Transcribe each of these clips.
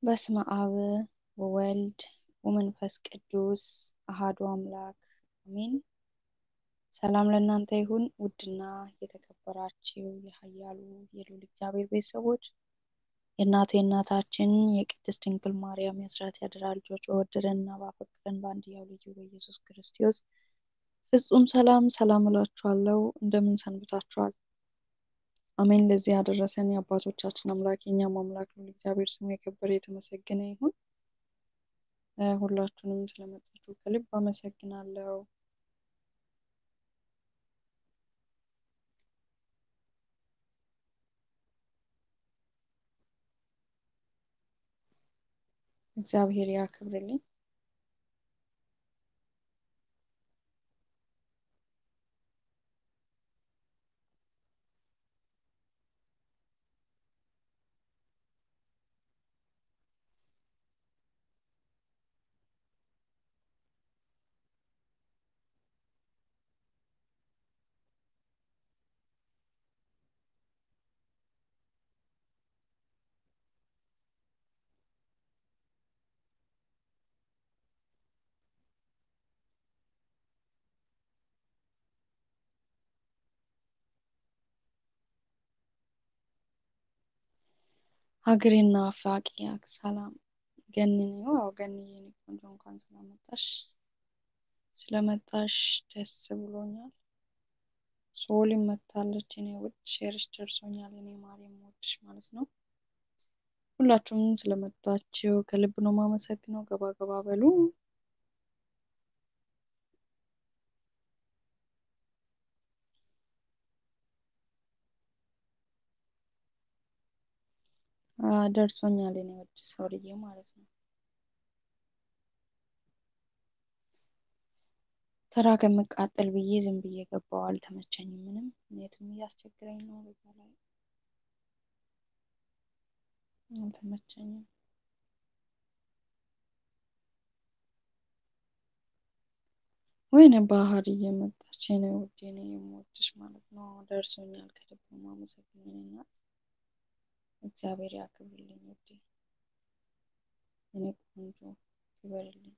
በስመ አብ ወወልድ ወመንፈስ ቅዱስ አሃዱ አምላክ አሜን። ሰላም ለእናንተ ይሁን። ውድና የተከበራችሁ የኃያሉ የልዑል እግዚአብሔር ቤተሰቦች የእናቱ የእናታችን የቅድስት ድንግል ማርያም የአስራት ያደራ ልጆች በወደደንና ባፈቀረን በአንድያው ልጁ በኢየሱስ ክርስቶስ ፍጹም ሰላም ሰላም እላችኋለሁ። እንደምን ሰንብታችኋል? አሜን። ለዚህ ያደረሰን የአባቶቻችን አምላክ የእኛም አምላክ ልዑል እግዚአብሔር ስሙ የከበረ የተመሰገነ ይሁን። ሁላችሁንም ስለመጣችሁ ከልብ አመሰግናለሁ። እግዚአብሔር ያክብርልኝ። ሀገሬና አፋቂ ሰላም ገኒ ያው ገኒ የኔ ቆንጆ እንኳን ስለመጣሽ ስለመጣሽ ደስ ብሎኛል። ሶሊም መታለች። እኔ ውድ ሼርሽ ደርሶኛል። እኔ ማር የምወድሽ ማለት ነው። ሁላችሁም ስለመጣችሁ ከልብ ነው ማመሰግነው። ገባ ገባ በሉ። ደርሶኛል። እኔ ውድ ሰውልዬ ማለት ነው። ተራ ከምቃጠል ብዬ ዝም ብዬ ገባው። አልተመቸኝም። ምንም የትም እያስቸግረኝ ነው። በዛ ላይ አልተመቸኝም። ወይኔ ባህር እየመጣች ነው ውዴ፣ እኔ የምወድሽ ማለት ነው። ደርሶኛል። ከልብ ነው የማመሰግነው እናት። እግዚአብሔር ያክብርልኝ ውዴ፣ እኔ ቆንጆ ይበርልኝ።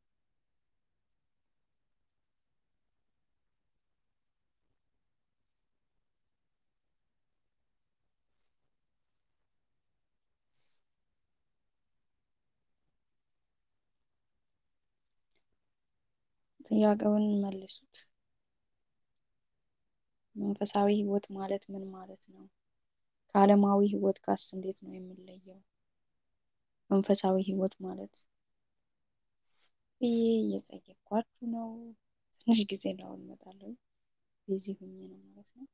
ጥያቄውን መልሱት። መንፈሳዊ ሕይወት ማለት ምን ማለት ነው? ከዓለማዊ ሕይወት ጋርስ እንዴት ነው የምንለየው? መንፈሳዊ ሕይወት ማለት ብዬ እየጠየኳችሁ ነው። ትንሽ ጊዜ ነው እመጣለሁ። ቢዚ ሁኜ ነው ማለት ነው።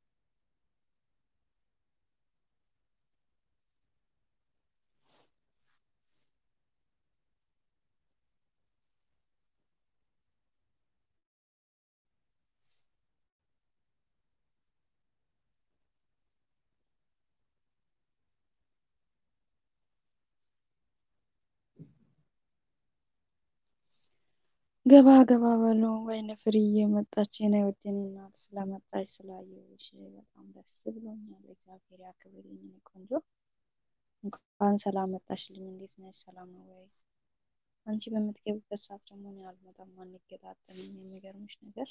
ገባ ገባ በሉ። ወይኔ ፍርዬ መጣች። የኔ ውድን እናት ስለመጣች ስላየሁሽ በጣም ደስ ብሎኛል። እግዚአብሔር ያክብርልኝ የኔ ቆንጆ። እንኳን ሰላም መጣሽልኝ። እንዴት ነሽ? ሰላም ነው ወይ? አንቺ በምትገቢበት ሰዓት ደግሞ እኔ አልመጣም፣ አንገጣጠምም። የሚገርምሽ ነገር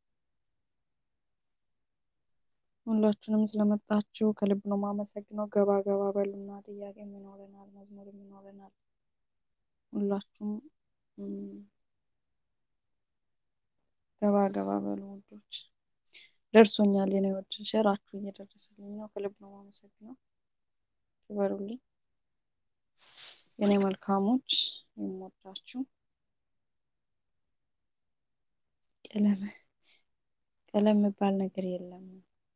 ሁላችሁንም ስለመጣችሁ ከልብ ነው ማመሰግነው። ገባ ገባ በሉና ጥያቄም ይኖረናል፣ መዝሙርም ይኖረናል። ሁላችሁም ገባ ገባ በሉ ውዶች። ደርሶኛል የኔ ውድ ሸራችሁ እየደረሰልኝ ነው። ከልብ ነው ማመሰግነው። ክበሩልኝ የኔ መልካሞች፣ የምወዳችሁ ቀለም ቀለም የሚባል ነገር የለም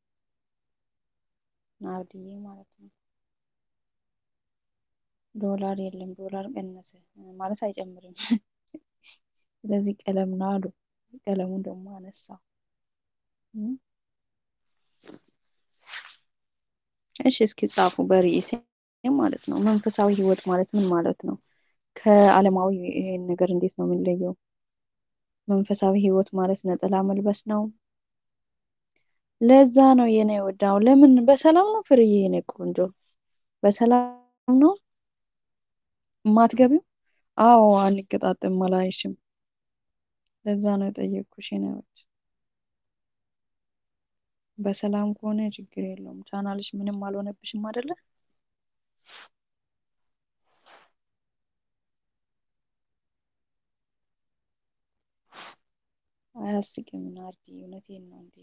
ናርድዬ ማለት ነው። ዶላር የለም። ዶላር ቀነሰ ማለት አይጨምርም። ስለዚህ ቀለም ነው አሉ። ቀለሙን ደግሞ አነሳው። እሺ እስኪ ጻፉ በርዕሴ ማለት ነው። መንፈሳዊ ሕይወት ማለት ምን ማለት ነው? ከዓለማዊ ይሄን ነገር እንዴት ነው የምንለየው? መንፈሳዊ ሕይወት ማለት ነጠላ መልበስ ነው። ለዛ ነው የኔ ወዳው። ለምን በሰላም ነው ፍርዬ? የኔ ቆንጆ በሰላም ነው። የማትገቢው? አዎ አንገጣጥም አላይሽም። ለዛ ነው የጠየቅኩሽ የኔ ውድ። በሰላም ከሆነ ችግር የለውም። ቻናልሽ ምንም አልሆነብሽም አይደለ? አያስቅም ናርዲ፣ እውነቴን ነው እንዴ።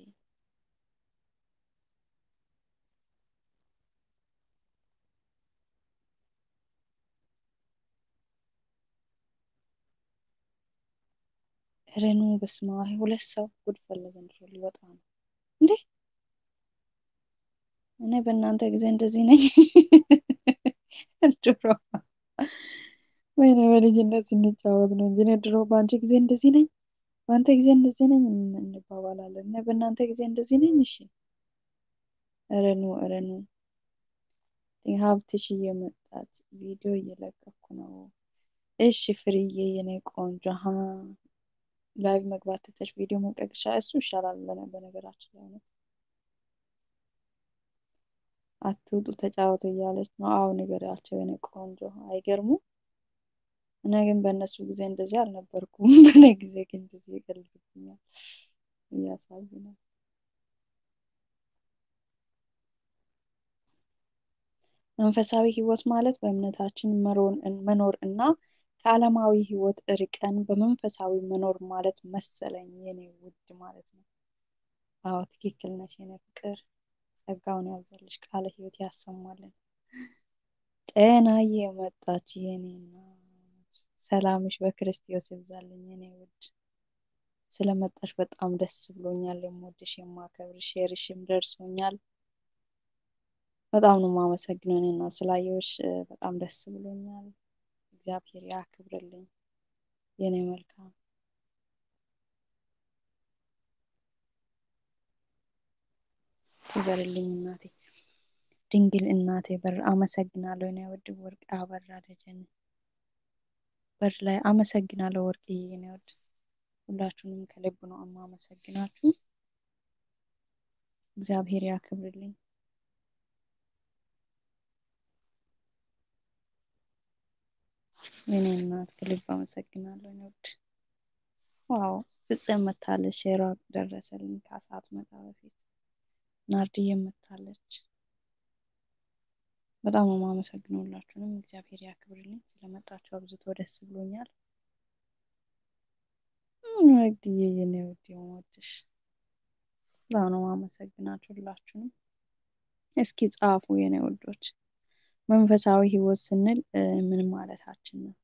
ረኑ በስመ አብ ሁለት ሰው ጉድ ፈላ ዘንድሮ ሊወጣ ነው እንዴ! እኔ በእናንተ ጊዜ እንደዚህ ነኝ ድሮ ወይኔ በልጅነት ስንጫወት ነው እንጂ እኔ ድሮ በአንቺ ጊዜ እንደዚህ ነኝ፣ በአንተ ጊዜ እንደዚህ ነኝ እንባባላለን። እኔ በእናንተ ጊዜ እንደዚህ ነኝ። እሺ ረኑ ረኑ ሀብትሽ እየመጣች ቪዲዮ እየለቀኩ ነው። እሺ ፍርዬ የኔ ቆንጆ ሀ ላይቭ መግባት ትተሽ ቪዲዮ መልቀቅ ይሻላል። እሱ ይሻላል በነገራችን ላይ ነው። አትውጡ ተጫወቱ እያለች ነው። አዎ ንገሪያቸው የኔ ቆንጆ። አይገርሙ። እኔ ግን በእነሱ ጊዜ እንደዚህ አልነበርኩም። በእኔ ጊዜ ግን እንደዚህ ይቀልድብኛል። እያሳዝናል። መንፈሳዊ ሕይወት ማለት በእምነታችን መኖር እና ከዓለማዊ ሕይወት እርቀን በመንፈሳዊ መኖር ማለት መሰለኝ የኔ ውድ ማለት ነው። አዎ ትክክል ነሽ የኔ ፍቅር። ጸጋውን ያብዛልሽ፣ ቃለ ሕይወት ያሰማልን። ጤናዬ መጣች የኔ እናት። ሰላምሽ በክርስቶስ ይብዛልኝ የኔ ውድ። ስለመጣሽ በጣም ደስ ብሎኛል። የምወድሽ የማከብርሽ፣ ሼርሽም ደርሶኛል። በጣም ነው የማመሰግነው እኔ እናት ስላየሁሽ በጣም ደስ ብሎኛል። እግዚአብሔር ያክብርልኝ የኔ መልካም። ይበርልኝ እናቴ ድንግል እናቴ በር አመሰግናለሁ። እኔ ውድ ወርቅ አበራ ደጀን በር ላይ አመሰግናለሁ። ወርቅዬ የኔ ውድ ሁላችሁንም ከልብ ነው የማመሰግናችሁ። እግዚአብሔር ያክብርልኝ። የኔ እናት ከልብ አመሰግናለሁ። እኔ ውድ ዋው ፍጽም መታለች። ሼሯ ደረሰልኝ ከሰዓት መጣ በፊት ናርድዬ መታለች። በጣም ነው የማመሰግነው ሁላችሁንም። እግዚአብሔር ያክብርልኝ። ስለመጣችሁ አብዝቶ ደስ ብሎኛል። ወግዬ የኔ ውድ የምወድሽ በጣም ነው የማመሰግናችሁ ሁላችሁንም። እስኪ ጻፉ የኔ ውዶች፣ መንፈሳዊ ሕይወት ስንል ምን ማለታችን ነው?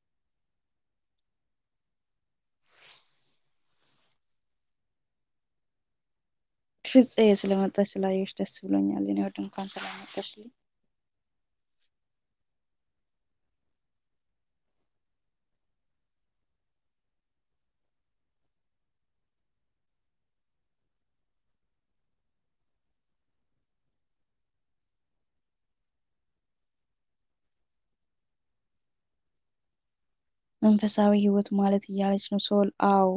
ፍፄ ስለመጣች ስላየሽ ደስ ብሎኛል። የኔ ውድ እንኳን ስለመጣሽልኝ መንፈሳዊ ሕይወት ማለት እያለች ነው ሶል። አዎ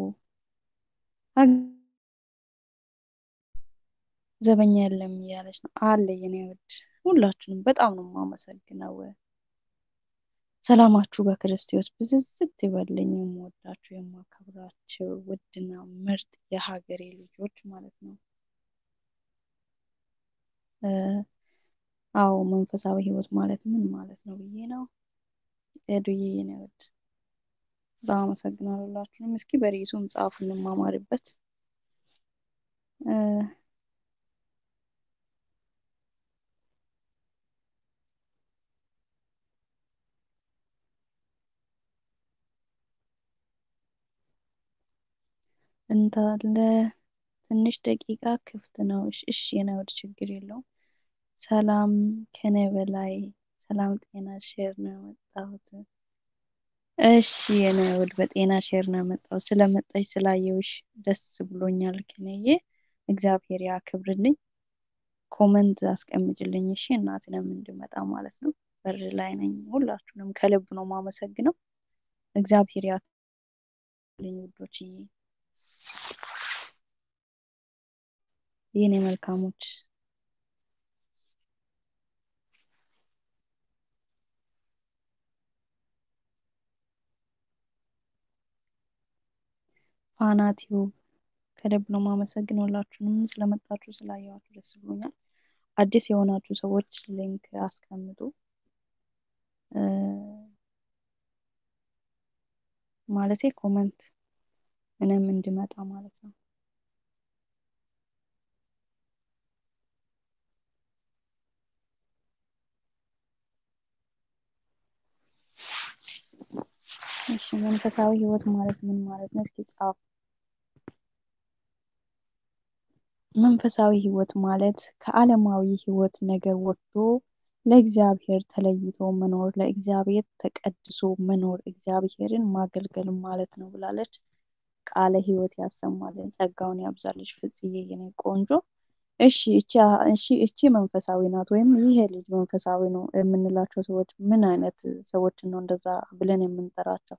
ዘበኛ የለም እያለች ነው አለ። የኔ ውድ ሁላችሁንም በጣም ነው የማመሰግነው። ሰላማችሁ በክርስቶስ ብዝዝት ይበልኝ። የምወዳችሁ የማከብራችሁ ውድና ምርጥ የሀገሬ ልጆች ማለት ነው። አዎ መንፈሳዊ ሕይወት ማለት ምን ማለት ነው ብዬ ነው ሄዱዬ የኔ ውድ በጣም አመሰግናለሁ ሁላችሁንም። እስኪ በርዕሱም ጻፉ እንማማርበት። እንዳለ ትንሽ ደቂቃ ክፍት ነው። እሺ የኔ ውድ ችግር የለውም። ሰላም ከኔ በላይ ሰላም ጤና ሼር ነው የመጣሁት። እሺ የኔ ውድ በጤና ሼር ነው የመጣሁት። ስለመጣሽ ስላየውሽ ደስ ብሎኛል። ከነዬ እግዚአብሔር ያክብርልኝ። ኮመንት አስቀምጭልኝ እሺ፣ እናትንም እንድመጣ ማለት ነው። በር ላይ ነኝ። ሁላችሁንም ከልብ ነው ማመሰግነው። እግዚአብሔር ያክብርልኝ ውዶችዬ፣ የኔ መልካሞች ፋና ቲዩብ ከልብ ነው የማመሰግነው። ሁላችሁንም ስለመጣችሁ ስላየኋችሁ ደስ ብሎኛል። አዲስ የሆናችሁ ሰዎች ሊንክ አስቀምጡ። ማለቴ ኮመንት እኔም እንድመጣ ማለት ነው። እሺ መንፈሳዊ ህይወት ማለት ምን ማለት ነው? እስኪ ጻፉ። መንፈሳዊ ህይወት ማለት ከዓለማዊ ህይወት ነገር ወጥቶ ለእግዚአብሔር ተለይቶ መኖር፣ ለእግዚአብሔር ተቀድሶ መኖር፣ እግዚአብሔርን ማገልገል ማለት ነው ብላለች። ቃለ ህይወት ያሰማልን፣ ጸጋውን ያብዛልሽ ፍጽዬ የኔ ቆንጆ። እሺ እቺ እሺ እቺ መንፈሳዊ ናት ወይም ይሄ ልጅ መንፈሳዊ ነው የምንላቸው ሰዎች ምን አይነት ሰዎችን ነው እንደዛ ብለን የምንጠራቸው?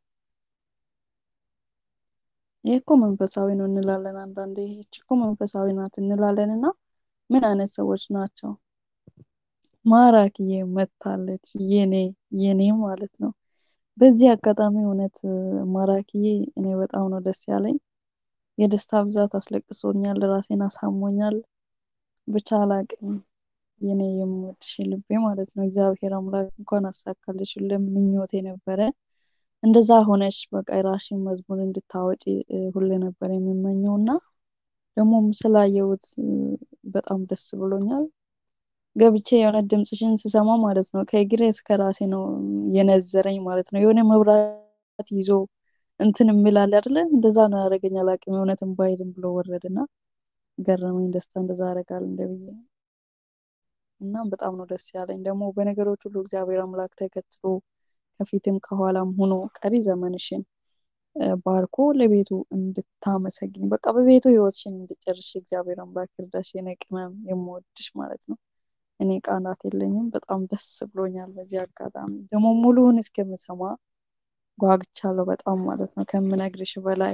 ይህ እኮ መንፈሳዊ ነው እንላለን አንዳንዴ። ይህች እኮ መንፈሳዊ ናት እንላለን እና ምን አይነት ሰዎች ናቸው? ማራኪዬ መታለች የኔ የኔ ማለት ነው። በዚህ አጋጣሚ እውነት ማራኪዬ እኔ በጣም ነው ደስ ያለኝ። የደስታ ብዛት አስለቅሶኛል፣ ራሴን አሳሞኛል። ብቻ አላቅም የኔ የምወድሽ ልቤ ማለት ነው። እግዚአብሔር አምላክ እንኳን አሳካልሽ፣ ምኞቴ ነበረ። እንደዛ ሆነሽ በቃ የራስሽን መዝሙር እንድታወጪ ሁሌ ነበር የምመኘው እና ደግሞም ስላየሁት በጣም ደስ ብሎኛል። ገብቼ የሆነ ድምፅሽን ስሰማ ማለት ነው ከእግሬ እስከ ራሴ ነው የነዘረኝ ማለት ነው። የሆነ መብራት ይዞ እንትን የሚላል አይደለ? እንደዛ ነው ያደረገኝ። አላቅም የእውነት እምባዬ ዝም ብሎ ወረደና ገረመኝ። ደስታ እንደዛ ያደርጋል እንደ ብዬ እናም በጣም ነው ደስ ያለኝ። ደግሞ በነገሮች ሁሉ እግዚአብሔር አምላክ ተከትሎ ከፊትም ከኋላም ሆኖ ቀሪ ዘመንሽን ባርኮ ለቤቱ እንድታመሰግኝ በቃ በቤቱ ህይወትሽን እንድጨርሽ እግዚአብሔር አምላክ ይርዳሽ። የኔ ቅመም የምወድሽ ማለት ነው። እኔ ቃላት የለኝም። በጣም ደስ ብሎኛል። በዚህ አጋጣሚ ደግሞ ሙሉውን እስከምሰማ ጓግቻለሁ በጣም ማለት ነው ከምነግርሽ በላይ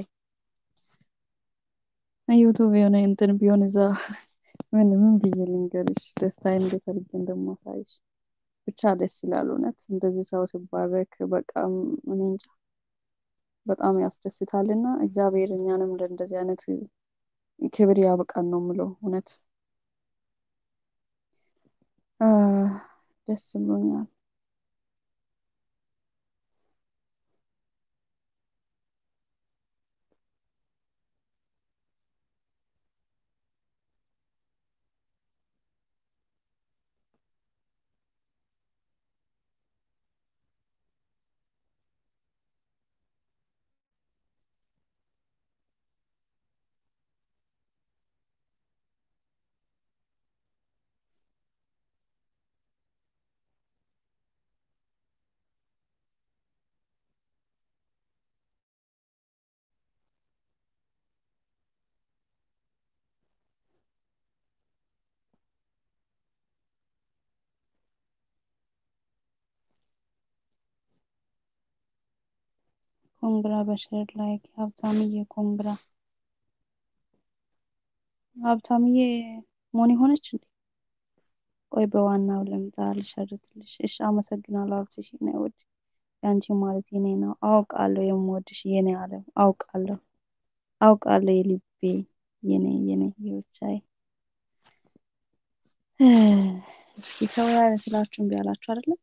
ዩቱብ የሆነ እንትን ቢሆን እዛ ምን ምን ብዬ ልንገርሽ ደስታዬን እንዴት አድርጌ እንደማሳይሽ ብቻ ደስ ይላል። እውነት እንደዚህ ሰው ሲባረክ በቃ እኔ እንጃ በጣም ያስደስታል እና እግዚአብሔር እኛንም ለእንደዚህ አይነት ክብር ያብቃን ነው የምለው። እውነት ደስ ብሎኛል። ኮንግራ በሸር ላይክ ሀብታምዬ ኮንግራ ሀብታምዬ ሞኒ ሆነች እንዴ? ቆይ በዋናው ልምጣ ልሸርትልሽ። እሺ አመሰግናለሁ ሀብትሽ የኔ ውድ ያንቺ ማለት የኔ ነው። አውቃለሁ የምወድሽ የኔ አለም አውቃለሁ አውቃለሁ የልቤ የኔ የኔ የብቻዬ እስኪ ተወያየ ስላችሁ እምቢ አላችሁ አይደለም?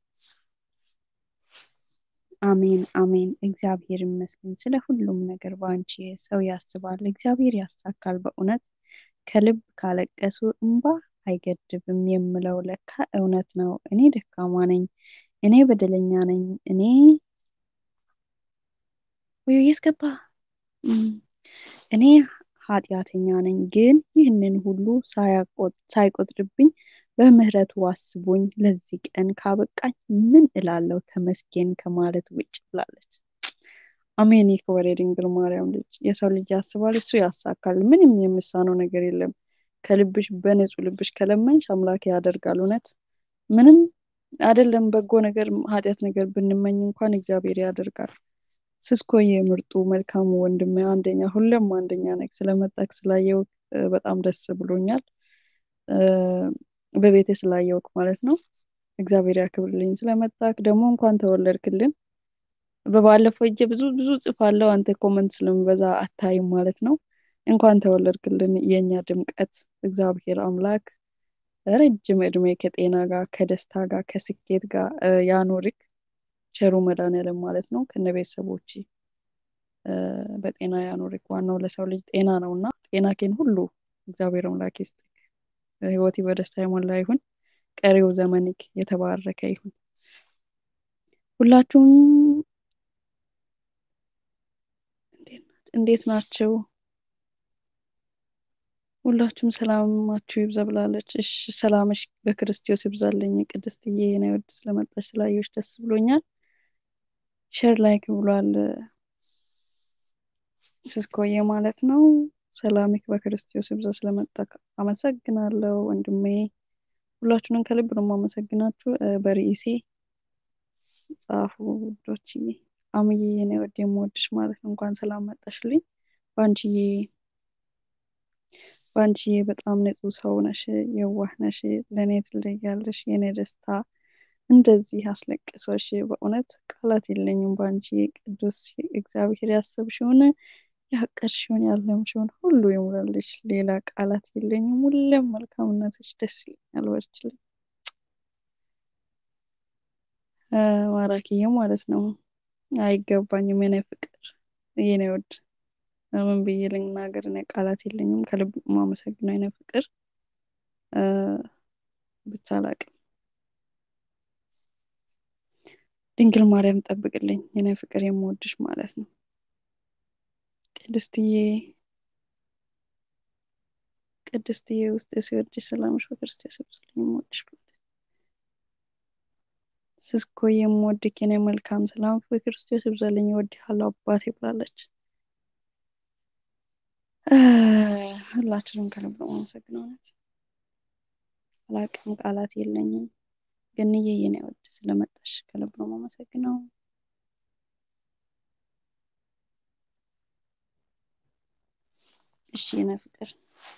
አሜን አሜን። እግዚአብሔር ይመስገን ስለ ሁሉም ነገር በአንቺ ሰው ያስባል፣ እግዚአብሔር ያሳካል። በእውነት ከልብ ካለቀሱ እንባ አይገድብም የምለው ለካ እውነት ነው። እኔ ደካማ ነኝ፣ እኔ በደለኛ ነኝ፣ እኔ ወይ የት ገባ? እኔ ኃጢአተኛ ነኝ። ግን ይህንን ሁሉ ሳይቆጥርብኝ በምህረቱ አስቦኝ ለዚህ ቀን ካበቃኝ ምን እላለሁ ተመስገን ከማለት ውጭ ብላለች። አሜን። ይክበር የድንግል ማርያም ልጅ። የሰው ልጅ ያስባል፣ እሱ ያሳካል። ምንም የምሳነው ነገር የለም። ከልብሽ በንጹህ ልብሽ ከለመንሽ አምላክ ያደርጋል። እውነት ምንም አይደለም። በጎ ነገር ኃጢአት ነገር ብንመኝ እንኳን እግዚአብሔር ያደርጋል። ስስኮዬ ምርጡ መልካሙ ወንድሜ አንደኛ፣ ሁሌም አንደኛ ነህ። ስለመጣክ ስላየውክ በጣም ደስ ብሎኛል። በቤቴ ስላየውክ ማለት ነው። እግዚአብሔር ያክብርልኝ። ስለመጣክ ደግሞ እንኳን ተወለድክልን። በባለፈው እጄ ብዙ ብዙ ጽፋለሁ አንተ ኮመንት ስለሚበዛ አታይም ማለት ነው። እንኳን ተወለድክልን የእኛ ድምቀት እግዚአብሔር አምላክ ረጅም እድሜ ከጤና ጋር ከደስታ ጋር ከስኬት ጋር ያኖርክ ቸሩ መድኃኒዓለም ማለት ነው ከነ ቤተሰቦች በጤና ያኖርክ። ዋናው ለሰው ልጅ ጤና ነው እና ጤናኬን ሁሉ እግዚአብሔር አምላክ ይስጥክ። ህይወቴ በደስታ የሞላ ይሁን። ቀሪው ዘመንክ የተባረከ ይሁን። ሁላችሁም እንዴት ናቸው? ሁላችሁም ሰላማችሁ ይብዛ ብላለች። እሺ ሰላምሽ በክርስቶስ ይብዛልኝ። ቅድስትዬ የኔ ውድ ስለመጣች ስላየሁሽ ደስ ብሎኛል። ሼር ላይክ ብሏል ስስኮዬ ማለት ነው። ሰላምክ በክርስቶስ ይብዛ ስለመጣ አመሰግናለሁ ወንድሜ። ሁላችሁንም ከልብ ነው የማመሰግናችሁ። በርዕሴ ጻፉ ውዶችዬ። አምዬ የኔ ወድ የምወድሽ ማለት ነው። እንኳን ሰላም መጣሽልኝ። ባንቺዬ ባንቺዬ በጣም ንጹህ ሰው ነሽ፣ የዋህ ነሽ፣ ለእኔ ትለያለሽ። የኔ ደስታ እንደዚህ አስለቅሶሽ በእውነት ቃላት የለኝም። ባንቺ ቅዱስ እግዚአብሔር ያሰብሽውን ያቀድሽውን ያለምሽውን ሁሉ ይሙላልሽ። ሌላ ቃላት የለኝም። ሁሌም መልካምነትሽ ደስ ይለኛል። በርችልኝ ማራኪዬ ማለት ነው። አይገባኝም የኔ ፍቅር የኔ ወድ ምን ብዬ ልናገር? እኔ ቃላት የለኝም። ከልብ የማመሰግነው የኔ ፍቅር ብቻ አላቅም። ድንግል ማርያም ጠብቅልኝ የኔ ፍቅር የምወድሽ ማለት ነው። ቅድስትዬ ቅድስትዬ ውስጥ ሲወድሽ ሰላምሽ በክርስቶስ ይብዛልኝ የምወድሽ ብላለች። ስስኮ የምወድክ የኔ መልካም ሰላም በክርስቶስ ይብዛልኝ እወድሃለሁ አባቴ ብላለች። ሁላችንም ከልብ ነው የማመሰግነው። እውነት አላቅም፣ ቃላት የለኝም። ገንዬ የኔ ወድ ስለመጣሽ ከልብ ነው የማመሰግነው። እሺ የኔ ፍቅር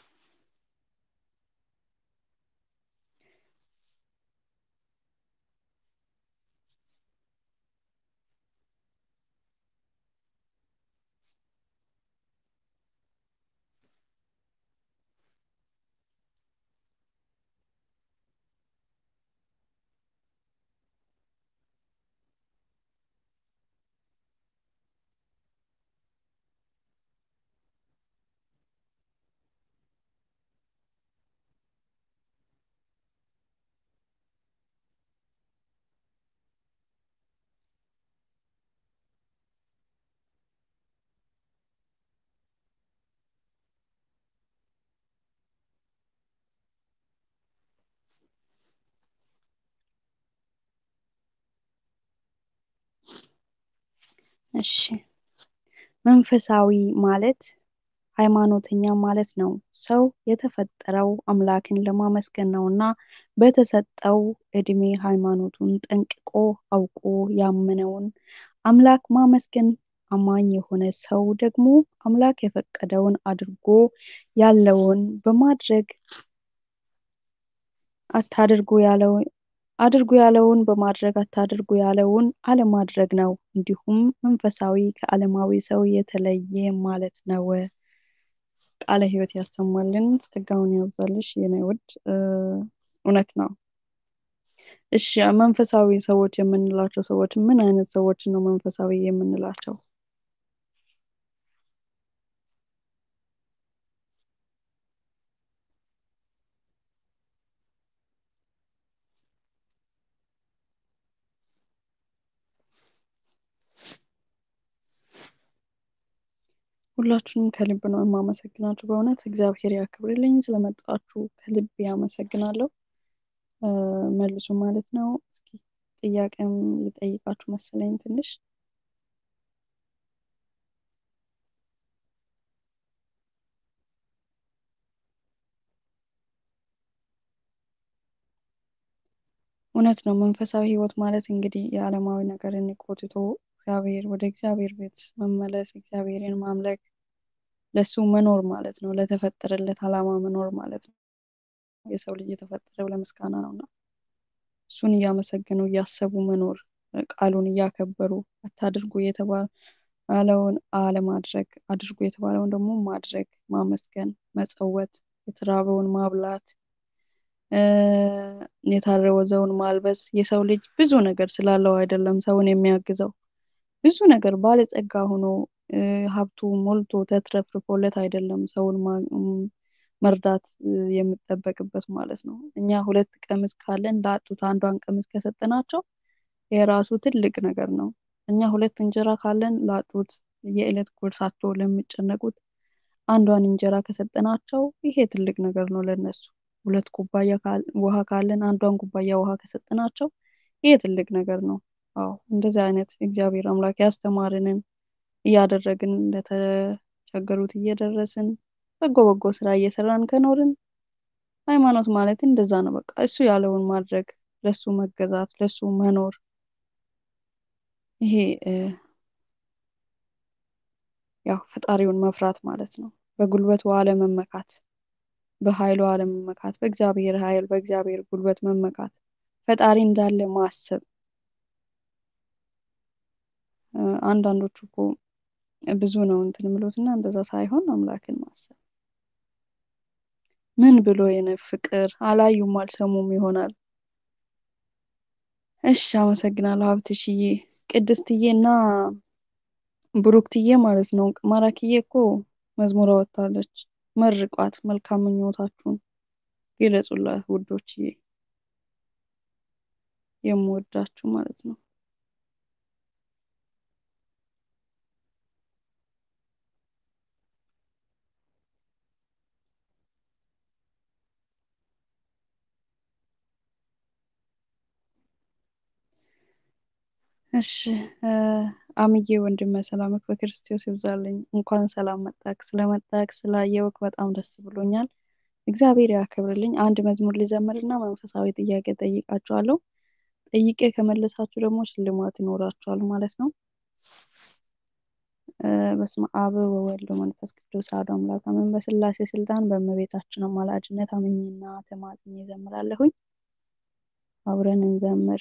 እሺ መንፈሳዊ ማለት ሃይማኖተኛ ማለት ነው። ሰው የተፈጠረው አምላክን ለማመስገን ነው እና በተሰጠው እድሜ ሃይማኖቱን ጠንቅቆ አውቆ ያመነውን አምላክ ማመስገን አማኝ የሆነ ሰው ደግሞ አምላክ የፈቀደውን አድርጎ ያለውን በማድረግ አታድርጉ ያለው አድርጉ ያለውን በማድረግ አታድርጉ ያለውን አለማድረግ ነው። እንዲሁም መንፈሳዊ ከዓለማዊ ሰው የተለየ ማለት ነው። ቃለ ሕይወት ያሰማልን፣ ጸጋውን ያብዛልሽ የኔ ውድ። እውነት ነው። እሺ መንፈሳዊ ሰዎች የምንላቸው ሰዎች ምን አይነት ሰዎች ነው መንፈሳዊ የምንላቸው? ሁላችሁንም ከልብ ነው የማመሰግናችሁ። በእውነት እግዚአብሔር ያክብርልኝ። ስለመጣችሁ ከልብ ያመሰግናለሁ። መልሱ ማለት ነው። እስኪ ጥያቄም ልጠይቃችሁ መሰለኝ ትንሽ እውነት ነው። መንፈሳዊ ሕይወት ማለት እንግዲህ የዓለማዊ ነገርን ቆጥቶ እግዚአብሔር ወደ እግዚአብሔር ቤት መመለስ፣ እግዚአብሔርን ማምለክ፣ ለሱ መኖር ማለት ነው። ለተፈጠረለት ዓላማ መኖር ማለት ነው። የሰው ልጅ የተፈጠረው ለምስጋና ነው እና እሱን እያመሰገኑ እያሰቡ መኖር ቃሉን እያከበሩ አታድርጉ የተባለውን አለማድረግ፣ አድርጉ የተባለውን ደግሞ ማድረግ፣ ማመስገን፣ መጸወት፣ የተራበውን ማብላት፣ የታረዘውን ማልበስ። የሰው ልጅ ብዙ ነገር ስላለው አይደለም ሰውን የሚያግዘው ብዙ ነገር ባለጸጋ ሆኖ ሀብቱ ሞልቶ ተትረፍርፎለት አይደለም ሰውን መርዳት የሚጠበቅበት ማለት ነው። እኛ ሁለት ቀሚስ ካለን ላጡት አንዷን ቀሚስ ከሰጠናቸው የራሱ ትልቅ ነገር ነው። እኛ ሁለት እንጀራ ካለን ላጡት የዕለት ጉርሳቸው ለሚጨነቁት አንዷን እንጀራ ከሰጠናቸው ይሄ ትልቅ ነገር ነው ለነሱ። ሁለት ኩባያ ውሃ ካለን አንዷን ኩባያ ውሃ ከሰጠናቸው ይሄ ትልቅ ነገር ነው። አዎ እንደዚህ አይነት እግዚአብሔር አምላክ ያስተማርንን እያደረግን ለተቸገሩት እየደረስን በጎ በጎ ስራ እየሰራን ከኖርን ሃይማኖት ማለት እንደዛ ነው። በቃ እሱ ያለውን ማድረግ፣ ለሱ መገዛት፣ ለሱ መኖር ይሄ ያው ፈጣሪውን መፍራት ማለት ነው። በጉልበቱ አለመመካት፣ በኃይሉ አለመመካት፣ በእግዚአብሔር ኃይል በእግዚአብሔር ጉልበት መመካት፣ ፈጣሪ እንዳለ ማሰብ። አንዳንዶቹ እኮ ብዙ ነው እንትን የሚሉት እና እንደዛ ሳይሆን አምላክን ማሰብ ምን ብሎ የነ ፍቅር አላዩም አልሰሙም ይሆናል። እሺ አመሰግናለሁ ሀብትሽዬ፣ ቅድስትዬ እና ብሩክትዬ ማለት ነው። ማራኪዬ እኮ መዝሙር አወጣለች። መርቋት፣ መልካም ምኞታችሁን ግለጹላት ውዶችዬ፣ የምወዳችሁ ማለት ነው። እሺ አምዬ ወንድመ ሰላምክ በክርስቶስ ይብዛልኝ። እንኳን ሰላም መጣክ። ስለመጣክ ስላየውክ በጣም ደስ ብሎኛል። እግዚአብሔር ያክብርልኝ። አንድ መዝሙር ልዘምርና መንፈሳዊ ጥያቄ ጠይቃችኋለሁ። ጠይቄ ከመለሳችሁ ደግሞ ሽልማት ይኖራችኋል ማለት ነው። በስመ አብ ወወልድ ወመንፈስ ቅዱስ አሐዱ አምላክ አሜን። በስላሴ ስልጣን በእመቤታችን አማላጅነት አምኜና ተማጽኜ እዘምራለሁኝ። አብረን እንዘምር።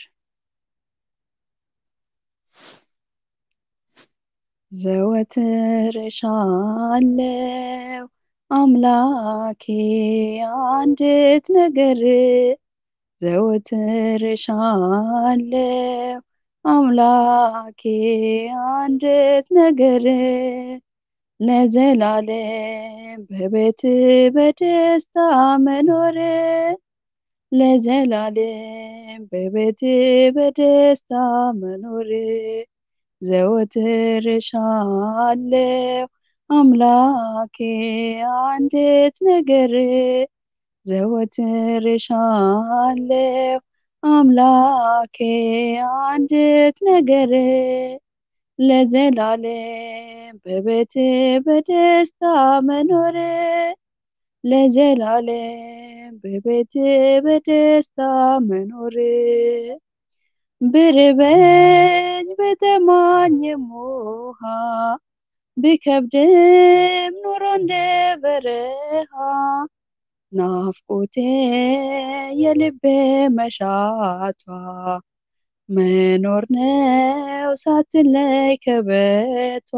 ዘወትር እሻለሁ አምላኬ አንዲት ነገር ዘወትር እሻለሁ አምላኬ አንዲት ነገር ለዘላለም በቤት በደስታ መኖር ለዘላለም በቤት በደስታ መኖር ዘወትር እሻለሁ አምላኬ አንዲት ነገር ዘወትር እሻለሁ አምላኬ አንዲት ነገር ለዘላለም በቤት በደስታ መኖር ለዘላለም በቤት በደስታ መኖር ብርበኝ በተማኘም ውሃ ቢከብድም ኑሮ እንደ በረሃ ናፍቆቴ የልቤ መሻቷ መኖር ነው ሳትለይ ከቤቷ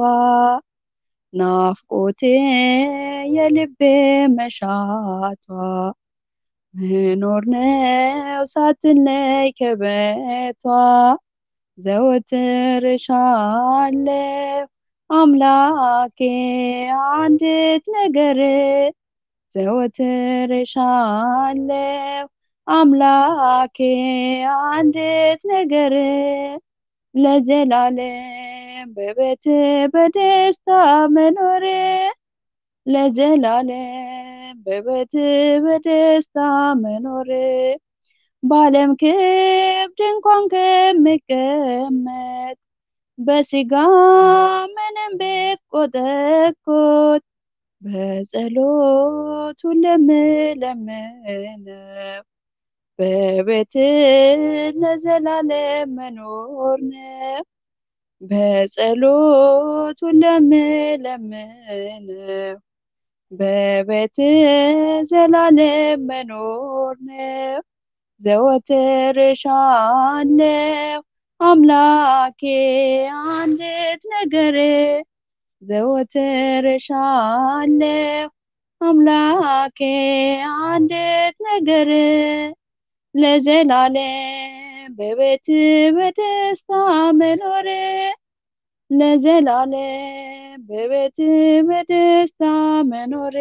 ናፍቆቴ የልቤ መሻቷ መኖር ነው ሳትለይ ከቤቷ ዘወትር እሻለሁ አምላኬ አንዲት ነገር ዘወትር እሻለሁ አምላኬ አንዲት ነገር ለዘላለም በቤት በደስታ መኖር ለዘላለም በቤት በደስታ መኖር በዓለም ክብድ እንኳን ከምቀመጥ በስጋ ምንም ቤት ቆጠቆጥ በጸሎቱ ለምለምነው በቤት ለዘላለም መኖር ነው። በጸሎቱ ለምለምነው በቤት ዘላለም መኖር ነው። ዘወትር እሻለሁ አምላኬ አንዲት ነገር ዘወትር እሻለሁ አምላኬ አንዲት ነገር ለዘላለም በቤት በደስታ መኖር ለዘላለም በቤት በደስታ መኖር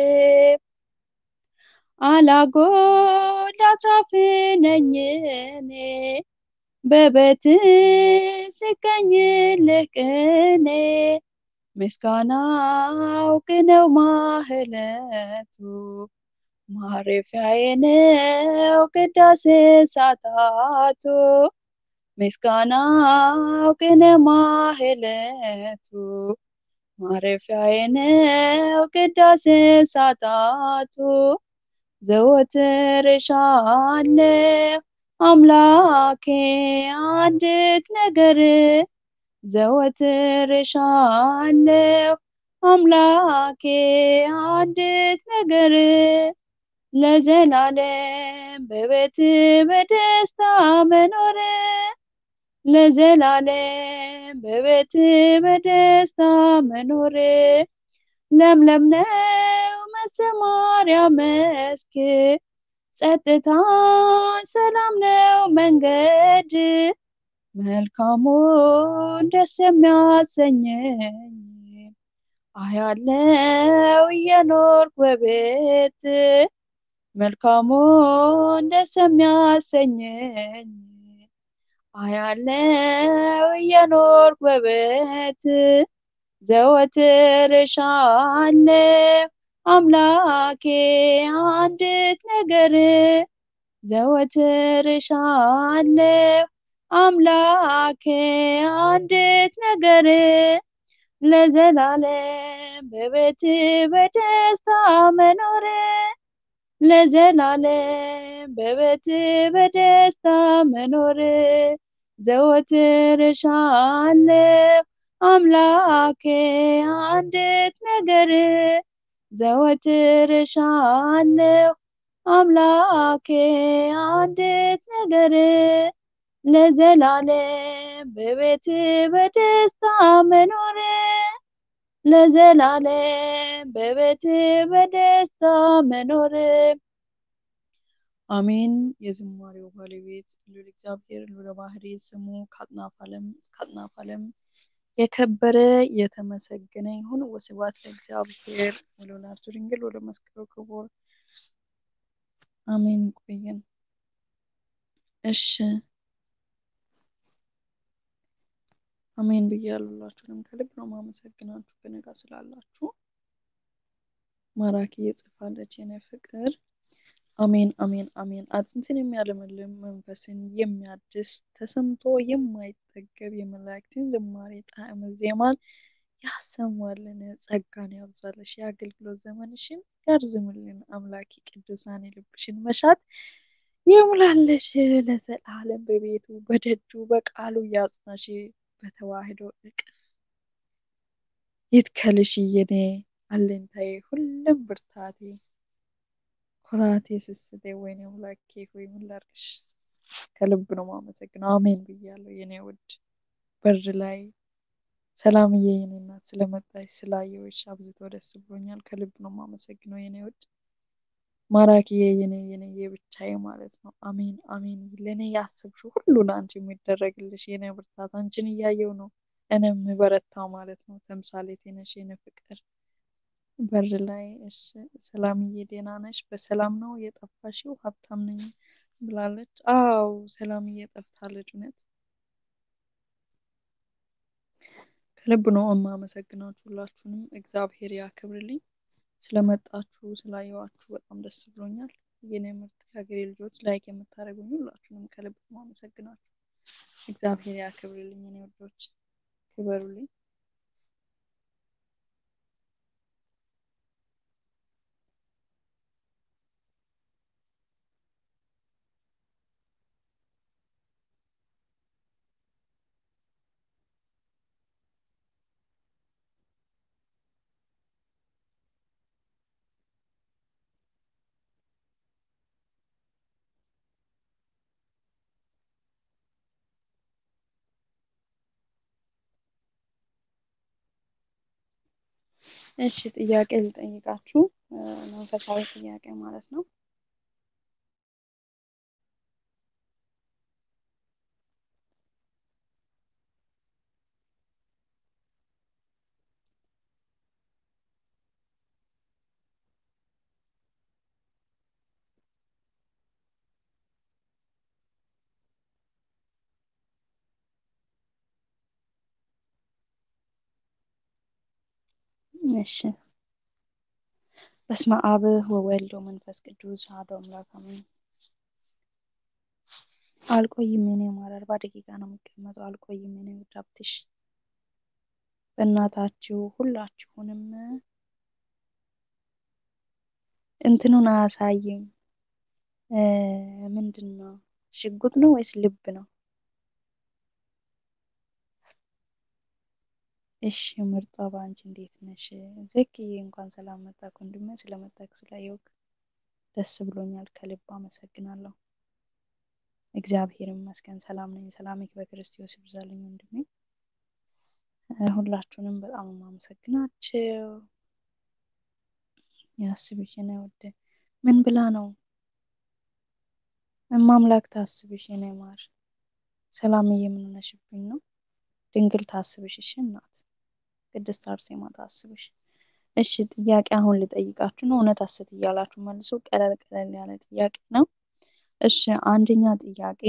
አላጎል አትራፊ ነኝ እኔ በቤት ሲገኝልህ ቅኔ ምስጋናው ቅኔው ማህለቱ ማረፊያዬ ነው ቅዳሴ ሳታቱ ምስጋናው ቅኔው ማህለቱ ማረፊያዬ ነው ቅዳሴ ሳታቱ ዘወትር እሻለሁ አምላኬ አንዲት ነገር ዘወትር እሻለሁ አምላኬ አንዲት ነገር ለዘላለም በቤት በደስታ መኖር ለዘላለም በቤት በደስታ መኖር ለምለም ነው መሰማሪያ መስክ ጸጥታ ሰላም ነው መንገድ መልካሙን ደስ የሚያሰኘኝ አያለው እየኖርኩ በቤት መልካሙን ደስ የሚያሰኘኝ አያለው እየኖርኩ በቤት ዘወትር እሻለሁ አምላኬ አንዲት ነገር ዘወትር እሻለሁ አምላኬ አንዲት ነገር ለዘላለም በቤት በደስታ መኖር ለዘላለም በቤት በደስታ መኖር ዘወትር እሻለሁ አምላኬ አንዲት ነገር ዘወትር እሻለሁ አምላኬ አንዲት ነገር ለዘላለም በቤት በደስታ መኖር ለዘላለም በቤት በደስታ መኖር አሜን። የዝማሬው ባለቤት ልዑል እግዚአብሔር ልዑለ ባህሪ ስሙ ከአጥናፍ ዓለም እስከ አጥናፍ ዓለም የከበረ የተመሰገነ ይሁን። ወስብሐት ለእግዚአብሔር ወለወላዲቱ ድንግል ወለመስቀሉ ክቡር አሜን። ቆየን። እሺ አሜን ብያለሁ። ሁላችሁንም ከልብ ነው ማመሰግናችሁ በነጋ ስላላችሁ። ማራኪ የጽፋለች የኔ ፍቅር አሜን አሜን አሜን። አጥንትን የሚያለመልም መንፈስን የሚያድስ ተሰምቶ የማይጠገብ የመላእክትን ዝማሬ ጣዕመ ዜማን ያሰማልን፣ ጸጋን ያብዛልሽ፣ የአገልግሎት ዘመንሽን ያርዝምልን። አምላኪ ቅዱሳን የልብሽን መሻት ይሙላልሽ፣ ለዘላለም በቤቱ በደጁ በቃሉ ያጽናሽ፣ በተዋህዶ እቅፍ ይትከልሽ የኔ አለኝታዬ ሁሉም ብርታቴ ኩራቴ ስስቴ ወይኔ አምላኬ ሆይ ምን ላድርግሽ? ከልብ ነው ማመሰግነው። አሜን ብያለሁ የኔ ውድ በር ላይ ሰላምዬ የኔ እናት ስለመጣች ስላየሁሽ አብዝቶ ደስ ብሎኛል። ከልብ ነው ማመሰግነው የኔ ውድ ማራኪዬ የኔ የኔ የብቻዬ ማለት ነው። አሜን አሜን። ለእኔ ያስብሽው ሁሉ ለአንቺ የሚደረግልሽ የኔ ብርታት አንቺን እያየው ነው እኔም በረታው ማለት ነው። ተምሳሌቴ ነሽ የኔ ፍቅር በር ላይ እሺ፣ ሰላምዬ ደህና ነሽ? በሰላም ነው የጠፋሽው? ሀብታም ነኝ ብላለች። አዎ ሰላምዬ ጠፍታለች። እውነት ከልብ ነው የማመሰግናችሁ ሁላችሁንም። እግዚአብሔር ያክብርልኝ። ስለመጣችሁ ስላየዋችሁ በጣም ደስ ብሎኛል። የኔ ምርጥ የሀገሬ ልጆች ላይክ የምታደርጉኝ ሁላችሁንም ከልብ ነው የማመሰግናችሁ። እግዚአብሔር ያክብርልኝ። የኔ ወዶች ክበሩልኝ። እሺ ጥያቄ ልጠይቃችሁ፣ መንፈሳዊ ጥያቄ ማለት ነው። እሺ በስመ አብ ወወልድ ወመንፈስ ቅዱስ አሐዱ አምላክ አሜን። አልቆይም የኔ ማር አርባ ደቂቃ ነው የሚቀመጠው። አልቆይም የኔ ውድ ሀብትሽ በእናታችሁ ሁላችሁንም እንትኑን አያሳይም። ምንድን ነው ሽጉጥ ነው ወይስ ልብ ነው? እሺ ምርጧ በአንቺ እንዴት ነሽ? ዘክዬ እንኳን ሰላም መጣክ ወንድሜ። ስለመጣክ ስላየውክ ደስ ብሎኛል። ከልብ አመሰግናለሁ። እግዚአብሔር ይመስገን ሰላም ነኝ። ሰላምክ በክርስቶስ ይብዛልኝ ወንድሜ። ሁላችሁንም በጣም የማመሰግናቸው ያስብሽ ነው ወደ ምን ብላ ነው እማምላክ ታስብሽ የኔ ማር። ሰላምዬ ምን ሆነሽብኝ ነው? ድንግል ታስብሽ። እሺ እናት ቅድስት አርሴማ ታስብሽ። እሺ ጥያቄ አሁን ልጠይቃችሁ ነው። እውነት ሐሰት እያላችሁ መልሱ። ቀለል ቀለል ያለ ጥያቄ ነው። እሺ አንደኛ ጥያቄ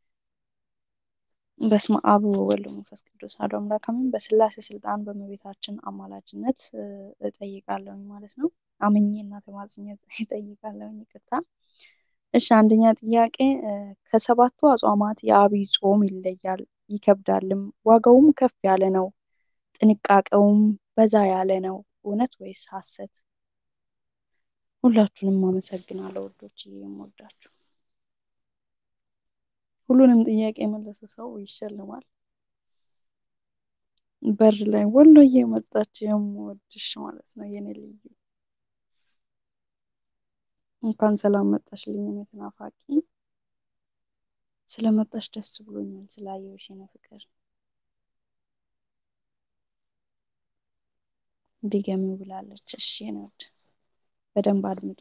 በስመ አብ ወወልድ ወመንፈስ ቅዱስ አሐዱ አምላክ አሜን። በስላሴ ስልጣን በእመቤታችን አማላጅነት እጠይቃለሁኝ ማለት ነው። አምኜ እና ተማጽኜ እጠይቃለሁኝ። ይቅርታ። እሺ አንደኛ ጥያቄ ከሰባቱ አጽዋማት የአብይ ጾም ይለያል ይከብዳልም፣ ዋጋውም ከፍ ያለ ነው፣ ጥንቃቄውም በዛ ያለ ነው። እውነት ወይስ ሐሰት? ሁላችሁንም አመሰግናለሁ ውዶች፣ የምወዳችሁ ሁሉንም ጥያቄ የመለሰ ሰው ይሸልማል። በር ላይ ወሎዬ መጣች፣ የምወድሽ ማለት ነው የኔ ልዩ። እንኳን ሰላም መጣሽልኝ የኔ ተናፋቂ። ስለመጣሽ ደስ ብሎኛል፣ ስላየሁሽ የኔ ፍቅር። ድገሚው ብላለች። እሺ የኔ ውድ በደንብ አድምጡ።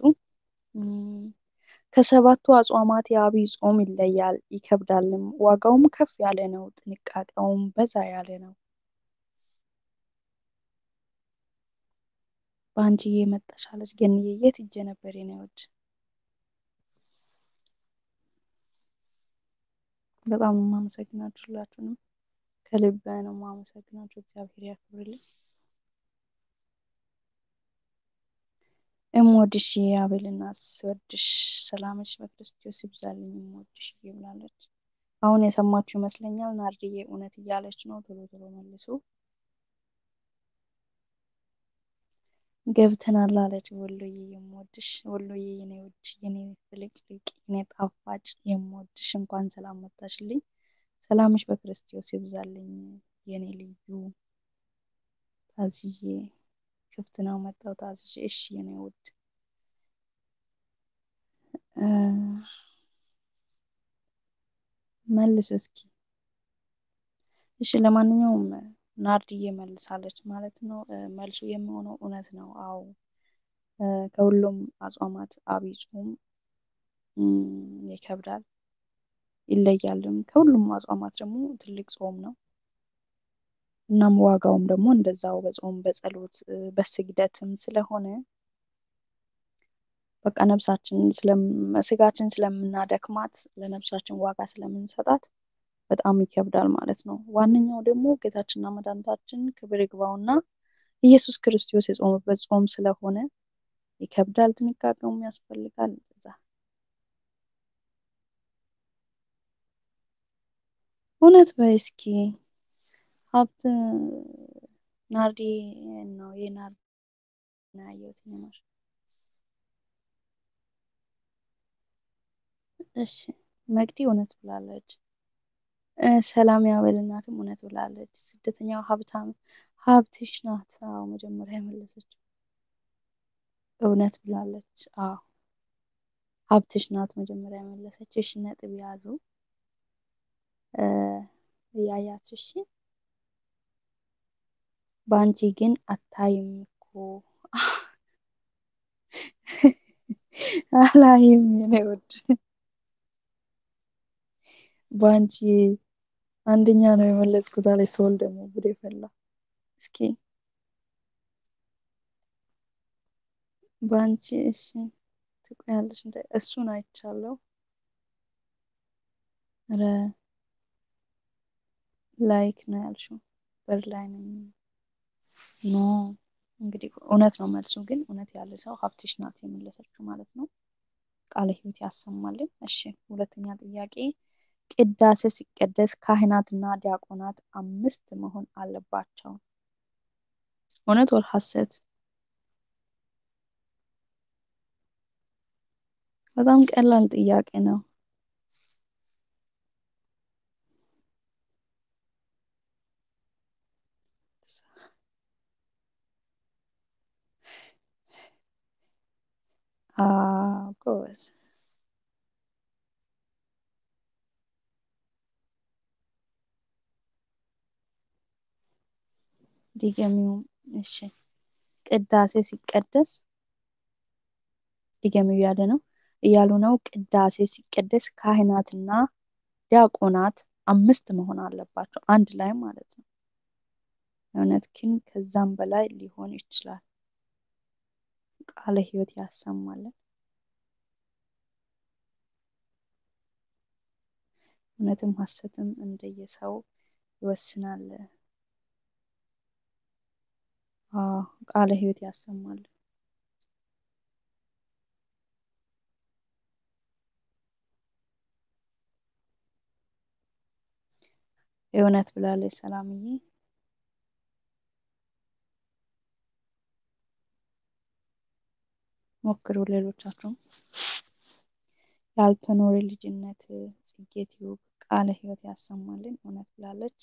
ከሰባቱ አጽዋማት የአብይ ጾም ይለያል ይከብዳልም፣ ዋጋውም ከፍ ያለ ነው፣ ጥንቃቄውም በዛ ያለ ነው። በአንቺዬ መጣሽ አለች ገንዬ። የት ሂጄ ነበር የኔ ውድ? በጣም ነው የማመሰግናችሁ ሁላችሁንም ከልብ ነው የማመሰግናችሁ። እግዚአብሔር ያክብርልኝ። እምወድሽ አቤልና ስወድሽ ሰላምሽ በክርስቶስ ይብዛልኝ እምወድሽ ብላለች። አሁን የሰማችሁ ይመስለኛል። ናርድዬ እውነት እያለች ነው። ቶሎ ቶሎ መልሱ። ገብተናል አለች ወሎዬ። የምወድሽ ወሎዬ፣ የኔ ውድ፣ የኔ ፍልቅልቅ፣ የኔ ጣፋጭ የምወድሽ እንኳን ሰላም መጣሽልኝ። ሰላምሽ በክርስቶስ ይብዛልኝ የኔ ልዩ ታዝዬ ክፍት ነው መጣው ታዝዤ። እሺ የኔ ውድ መልሱ እስኪ። እሺ ለማንኛውም ናርድዬ መልሳለች ማለት ነው። መልሱ የሚሆነው እውነት ነው። አዎ ከሁሉም አጽዋማት አብይ ጾም ይከብዳል ይለያልም። ከሁሉም አጽዋማት ደግሞ ትልቅ ጾም ነው። እናም ዋጋውም ደግሞ እንደዛው በጾም በጸሎት በስግደትም ስለሆነ በቃ ነፍሳችን ስጋችን ስለምናደክማት ለነፍሳችን ዋጋ ስለምንሰጣት በጣም ይከብዳል ማለት ነው። ዋነኛው ደግሞ ጌታችንና መድኃኒታችን ክብር ይግባውና ኢየሱስ ክርስቶስ የጾመበት ጾም ስለሆነ ይከብዳል፣ ጥንቃቄውም ያስፈልጋል። እዛ እውነት በይ እስኪ ሀብት ናርዲ ነው የናርዲ ነው ያየሁት ይማር እሺ መቅዲ እውነት ብላለች። ሰላም ያበል እናትም እውነት ብላለች። ስደተኛው ሀብታም ሀብትሽ ናት። አዎ መጀመሪያ የመለሰችው እውነት ብላለች። አዎ ሀብትሽ ናት መጀመሪያ የመለሰችው። እሺ ነጥብ ያዙ እያያችሁ እሺ። በአንቺ ግን አታይም እኮ አላይም የኔ ውድ በአንቺ አንደኛ ነው የመለስኩት አለች ሶል ደግሞ ጉድ ፈላ። እስኪ በአንቺ እሺ ትቆያለሽ እንደ እሱን አይቻለሁ። ኧረ ላይክ ነው ያልሽው በር ላይ ነኝ። ኖ እንግዲህ እውነት ነው መልሱ። ግን እውነት ያለ ሰው ሀብትሽ ናት የመለሰችው ማለት ነው። ቃለ ሕይወት ያሰማልን። እሺ ሁለተኛ ጥያቄ ቅዳሴ ሲቀደስ ካህናትና ዲያቆናት አምስት መሆን አለባቸው። እውነት ወር ሐሰት? በጣም ቀላል ጥያቄ ነው። አዎ ጎበዝ። ድገሚው። እሺ ቅዳሴ ሲቀደስ ድገሚው እያለ ነው እያሉ ነው። ቅዳሴ ሲቀደስ ካህናትና ዲያቆናት አምስት መሆን አለባቸው አንድ ላይ ማለት ነው። እውነት ግን ከዛም በላይ ሊሆን ይችላል። ቃለ ሕይወት ያሰማልን። እውነትም ሐሰትም እንደየሰው ይወስናል። አዎ ቃለ ሕይወት ያሰማል። የእውነት ብላለች ሰላምዬ። ሞክሩ ሌሎቻችሁም። ያልተኖረ ልጅነት ጽጌ ቲዩብ ቃለ ሕይወት ያሰማልን። እውነት ብላለች።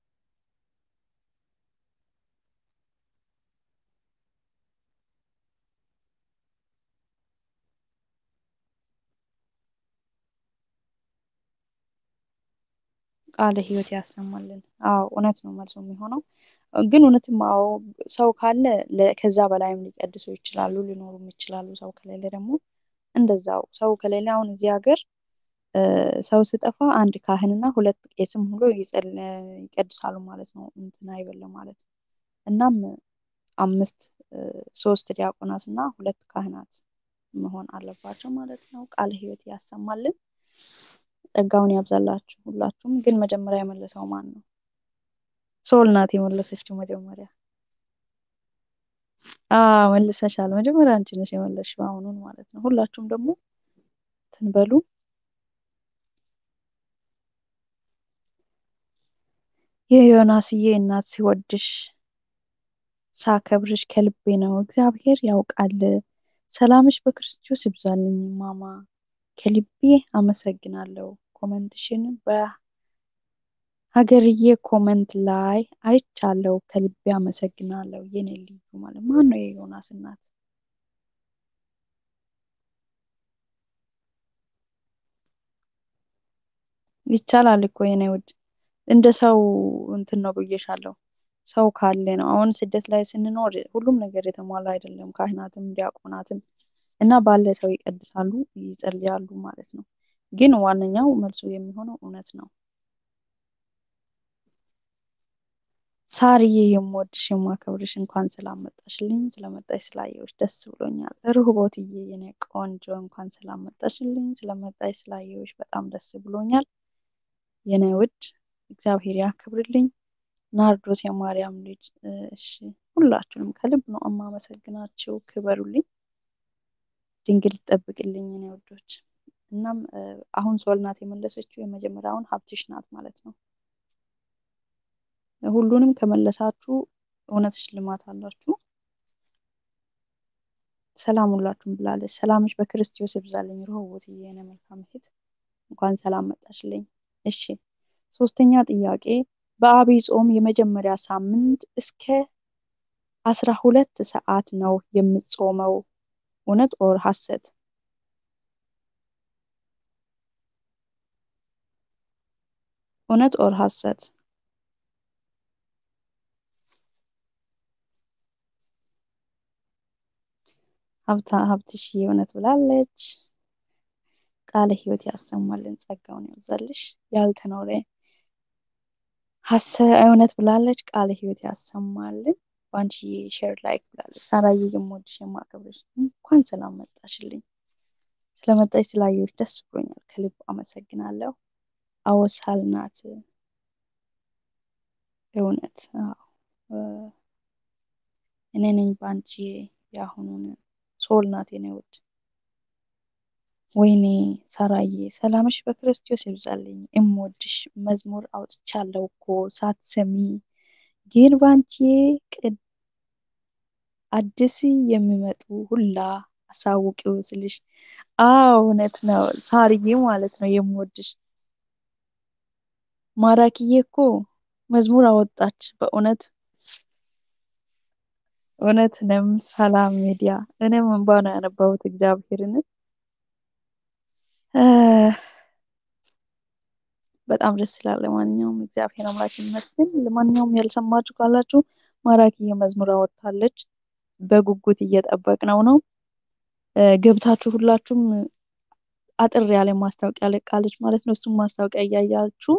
ቃለ ሕይወት ያሰማልን። አዎ እውነት ነው መልሶ የሚሆነው ግን እውነትም አዎ ሰው ካለ ከዛ በላይም ሊቀድሱ ይችላሉ ሊኖሩም ይችላሉ። ሰው ከሌለ ደግሞ እንደዛው ሰው ከሌለ አሁን እዚህ ሀገር ሰው ስጠፋ አንድ ካህንና ሁለት ቄስም ሁሉ ይቀድሳሉ ማለት ነው። እንትን አይበለም ማለት ነው። እናም አምስት ሶስት ዲያቆናት እና ሁለት ካህናት መሆን አለባቸው ማለት ነው። ቃለ ሕይወት ያሰማልን። ጸጋውን ያብዛላችሁ ሁላችሁም። ግን መጀመሪያ የመለሰው ማን ነው? ሶል ናት የመለሰችው መጀመሪያ። አዎ መልሰሻል። መጀመሪያ አንቺ ነሽ የመለስሽው አሁኑን ማለት ነው። ሁላችሁም ደግሞ ትንበሉ የዮናስዬ እናት ሲወድሽ ሳከብርሽ ከልቤ ነው። እግዚአብሔር ያውቃል። ሰላምሽ በክርስቶስ ይብዛልኝ ማማ ከልቤ አመሰግናለሁ። ኮመንትሽን በሀገርዬ ኮመንት ላይ አይቻለሁ። ከልቤ አመሰግናለሁ። የኔ ልዩ ማለት ማን ነው? የዮናስ እናት ይቻላል እኮ የኔ ውድ እንደ ሰው እንትን ነው ብዬሻለሁ። ሰው ካለ ነው። አሁን ስደት ላይ ስንኖር ሁሉም ነገር የተሟላ አይደለም። ካህናትም ዲያቆናትም እና ባለ ሰው ይቀድሳሉ፣ ይጸልያሉ ማለት ነው። ግን ዋነኛው መልሱ የሚሆነው እውነት ነው። ሳርዬ የምወድሽ የማከብርሽ እንኳን ስላመጣሽልኝ ስለመጣሽ ስላየሁሽ ደስ ብሎኛል። ርህቦትዬ የኔ ቆንጆ እንኳን ስላመጣሽልኝ ስለመጣሽ ስላየሁሽ በጣም ደስ ብሎኛል። የኔ ውድ እግዚአብሔር ያክብርልኝ። ናርዶስ የማርያም ልጅ እሺ፣ ሁላችሁንም ከልብ ነው የማመሰግናችሁ። ክበሩልኝ። ድንግል ትጠብቅልኝ የኔ ውዶች። እናም አሁን ሶል ናት የመለሰችው የመጀመሪያውን ሀብትሽ ናት ማለት ነው። ሁሉንም ከመለሳችሁ እውነት ሽልማት አላችሁ። ሰላም ሁላችሁም ብላለች። ሰላምሽ በክርስቶስ ይብዛልኝ። ርህቦት የኔ መልካም እህት እንኳን ሰላም መጣሽልኝ። እሺ ሶስተኛ ጥያቄ በአብይ ጾም የመጀመሪያ ሳምንት እስከ አስራ ሁለት ሰዓት ነው የምጾመው። እውነት ኦር ሐሰት? እውነት ኦር ሐሰት? ሀብታ ሀብትሽ የእውነት ብላለች። ቃለ ሕይወት ያሰማልን ጸጋውን ያብዛልሽ። ያልተኖረ ሀሰ እውነት ብላለች። ቃለ ሕይወት ያሰማልን። በአንቺ ሼር ላይክ ብላለች። ሳራዬ የምወድሽ የማከብርሽ እንኳን ሰላም መጣሽልኝ። ስለመጣሽ ስላየሁሽ ደስ ብሎኛል። ከልብ አመሰግናለሁ። አወሳል ናት እውነት እኔ ነኝ በአንቺ የአሁኑን ሶል ናት የኔ ውድ ወይኔ ሳራዬ ሰላምሽ በክርስቶስ ይብዛልኝ። እምወድሽ መዝሙር አውጥቻለሁ እኮ ሳትሰሚ ግን ባንቺ አዲስ የሚመጡ ሁላ አሳውቂው ስልሽ፣ አዎ እውነት ነው ሳርዬ ማለት ነው የምወድሽ። ማራኪዬ እኮ መዝሙር አወጣች በእውነት እውነት ነው። ሰላም ሚዲያ እኔም እንባ ነው ያነባሁት እግዚአብሔርን በጣም ደስ ይላል። ለማንኛውም እግዚአብሔር አምላክ ይመስገን። ለማንኛውም ያልሰማችሁ ካላችሁ ማራኪዬ መዝሙር አወጥታለች። በጉጉት እየጠበቅነው ነው። ገብታችሁ ሁላችሁም አጥር ያለ ማስታወቂያ ለቃለች ማለት ነው። እሱም ማስታወቂያ እያያችሁ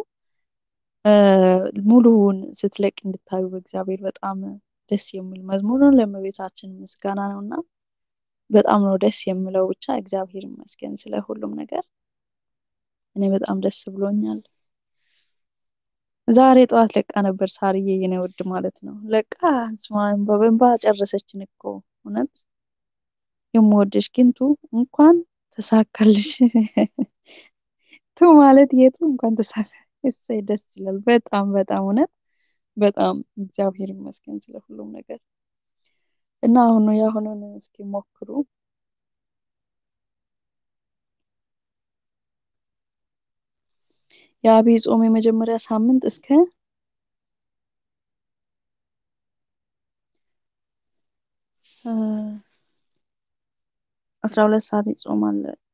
ሙሉውን ስትለቅ እንድታዩ በእግዚአብሔር በጣም ደስ የሚል መዝሙር ነው። ለእመቤታችን ምስጋና ነው እና በጣም ነው ደስ የሚለው። ብቻ እግዚአብሔር ይመስገን ስለ ሁሉም ነገር። እኔ በጣም ደስ ብሎኛል። ዛሬ ጠዋት ለቃ ነበር ሳርዬ የኔ ውድ ማለት ነው። ለቃ ስማን በበንባ ጨረሰችን እኮ እውነት የምወደሽ ግንቱ እንኳን ተሳካልሽ። ቱ ማለት የቱ እንኳን ተሳካ። እሰይ ደስ ይላል። በጣም በጣም እውነት በጣም እግዚአብሔር ይመስገን ስለ ሁሉም ነገር እና አሁን ነው የአሁኑን እስኪ ሞክሩ። የአብይ ጾም የመጀመሪያ ሳምንት እስከ አስራ ሁለት ሰዓት ይጾማል።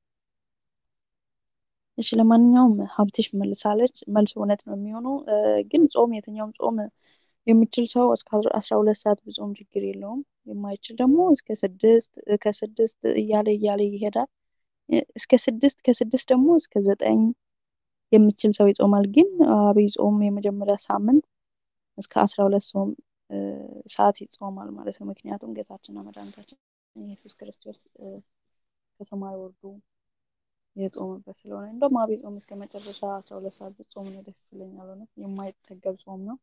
እሺ ለማንኛውም ሀብትሽ መልሳለች። መልስ እውነት ነው የሚሆነው። ግን ጾም የትኛውም ጾም የሚችል ሰው እስከ አስራ ሁለት ሰዓት ቢጾም ችግር የለውም። የማይችል ደግሞ እስከ ስድስት ከስድስት እያለ እያለ ይሄዳል። እስከ ስድስት ከስድስት ደግሞ እስከ ዘጠኝ የሚችል ሰው ይጾማል። ግን አብይ ጾም የመጀመሪያ ሳምንት እስከ አስራ ሁለት ጾም ሰዓት ይጾማል ማለት ነው። ምክንያቱም ጌታችንና መድኃኒታችን ኢየሱስ ክርስቶስ ከሰማይ ወርዶ የጾምበት ስለሆነ እንደውም አብይ ጾም እስከ መጨረሻ አስራ ሁለት ሰዓት ብጾም ነው ደስ ይለኛል። እውነት የማይጠገብ ጾም ነው።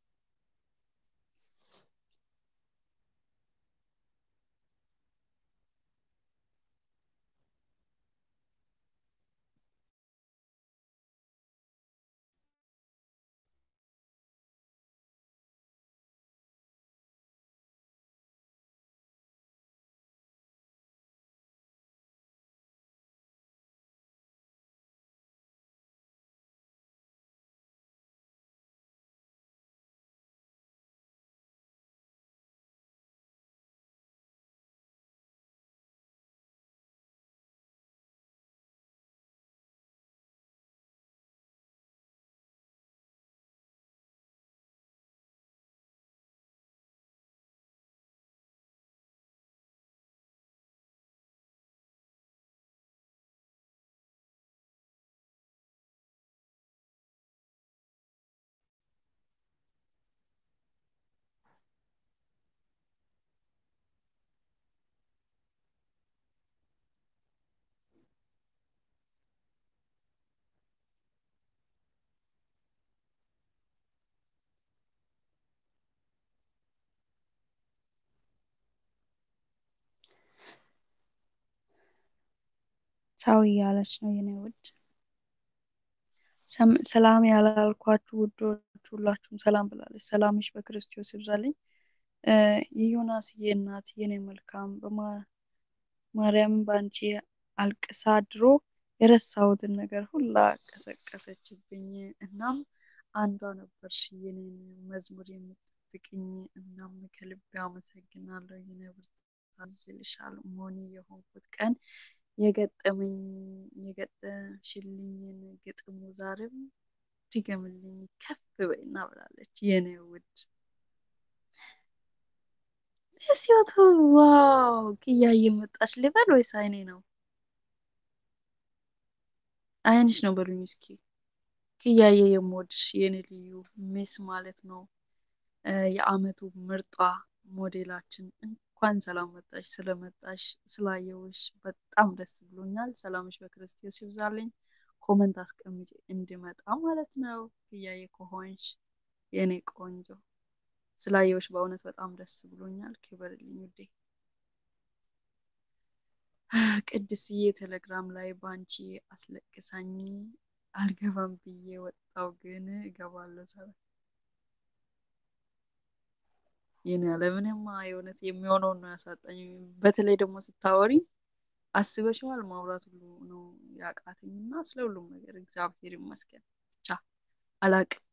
ቻው እያለች ነው የኔ ውድ። ሰላም ያላልኳችሁ ውዶች ሁላችሁም ሰላም ብላለች። ሰላምሽ በክርስቶስ ይብዛልኝ። የዮናስዬ እናት የኔ መልካም በማርያም በአንቺ አልቅሳ ድሮ የረሳሁትን ነገር ሁላ ቀሰቀሰችብኝ። እናም አንዷ ነበርሽ የኔን መዝሙር የምትጠብቅኝ። እናም ከልቤ አመሰግናለሁ። የኔ ብርታት ይልሻል ሞኒ የሆንኩት ቀን የገጠመኝ የገጠምሽልኝን ግጥሙ ዛሬም ድገምልኝ ከፍ በይና ብላለች የኔ ውድ። ሲወቱ ዋው ክያዬ መጣች ልበል ወይስ አይኔ ነው? አይንሽ ነው በሉኝ እስኪ። ክያዬ የምወድሽ የኔ ልዩ ሚስ ማለት ነው። የአመቱ ምርጧ ሞዴላችን እንኳን ሰላም መጣሽ። ስለመጣሽ ስላየውሽ በጣም ደስ ብሎኛል። ሰላምሽ በክርስቶስ ይብዛልኝ። ኮመንት አስቀምጪ እንዲመጣ ማለት ነው። ክያዬ ከሆንሽ የኔ ቆንጆ ስላየውሽ በእውነት በጣም ደስ ብሎኛል። ክበርልኝ ውዴ። ቅድስዬ ቴሌግራም ላይ ባንቺ አስለቅሳኝ አልገባም ብዬ ወጣው፣ ግን እገባለሁ ሰራ ይህን ያለምንማ የእውነት የሚሆነውን ነው ያሳጣኝ። በተለይ ደግሞ ስታወሪ አስበሽዋል ማውራት ሁሉ ነው ያቃተኝ እና ስለ ሁሉም ነገር እግዚአብሔር ይመስገን ብቻ አላቅም።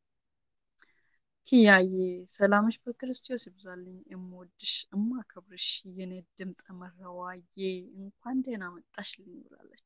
ኪያዬ ሰላምሽ በክርስቶስ ይብዛልኝ። እምወድሽ እማከብርሽ የኔ ድምፀ መረዋዬ እንኳን ደህና መጣሽ ልኝ ብላለች።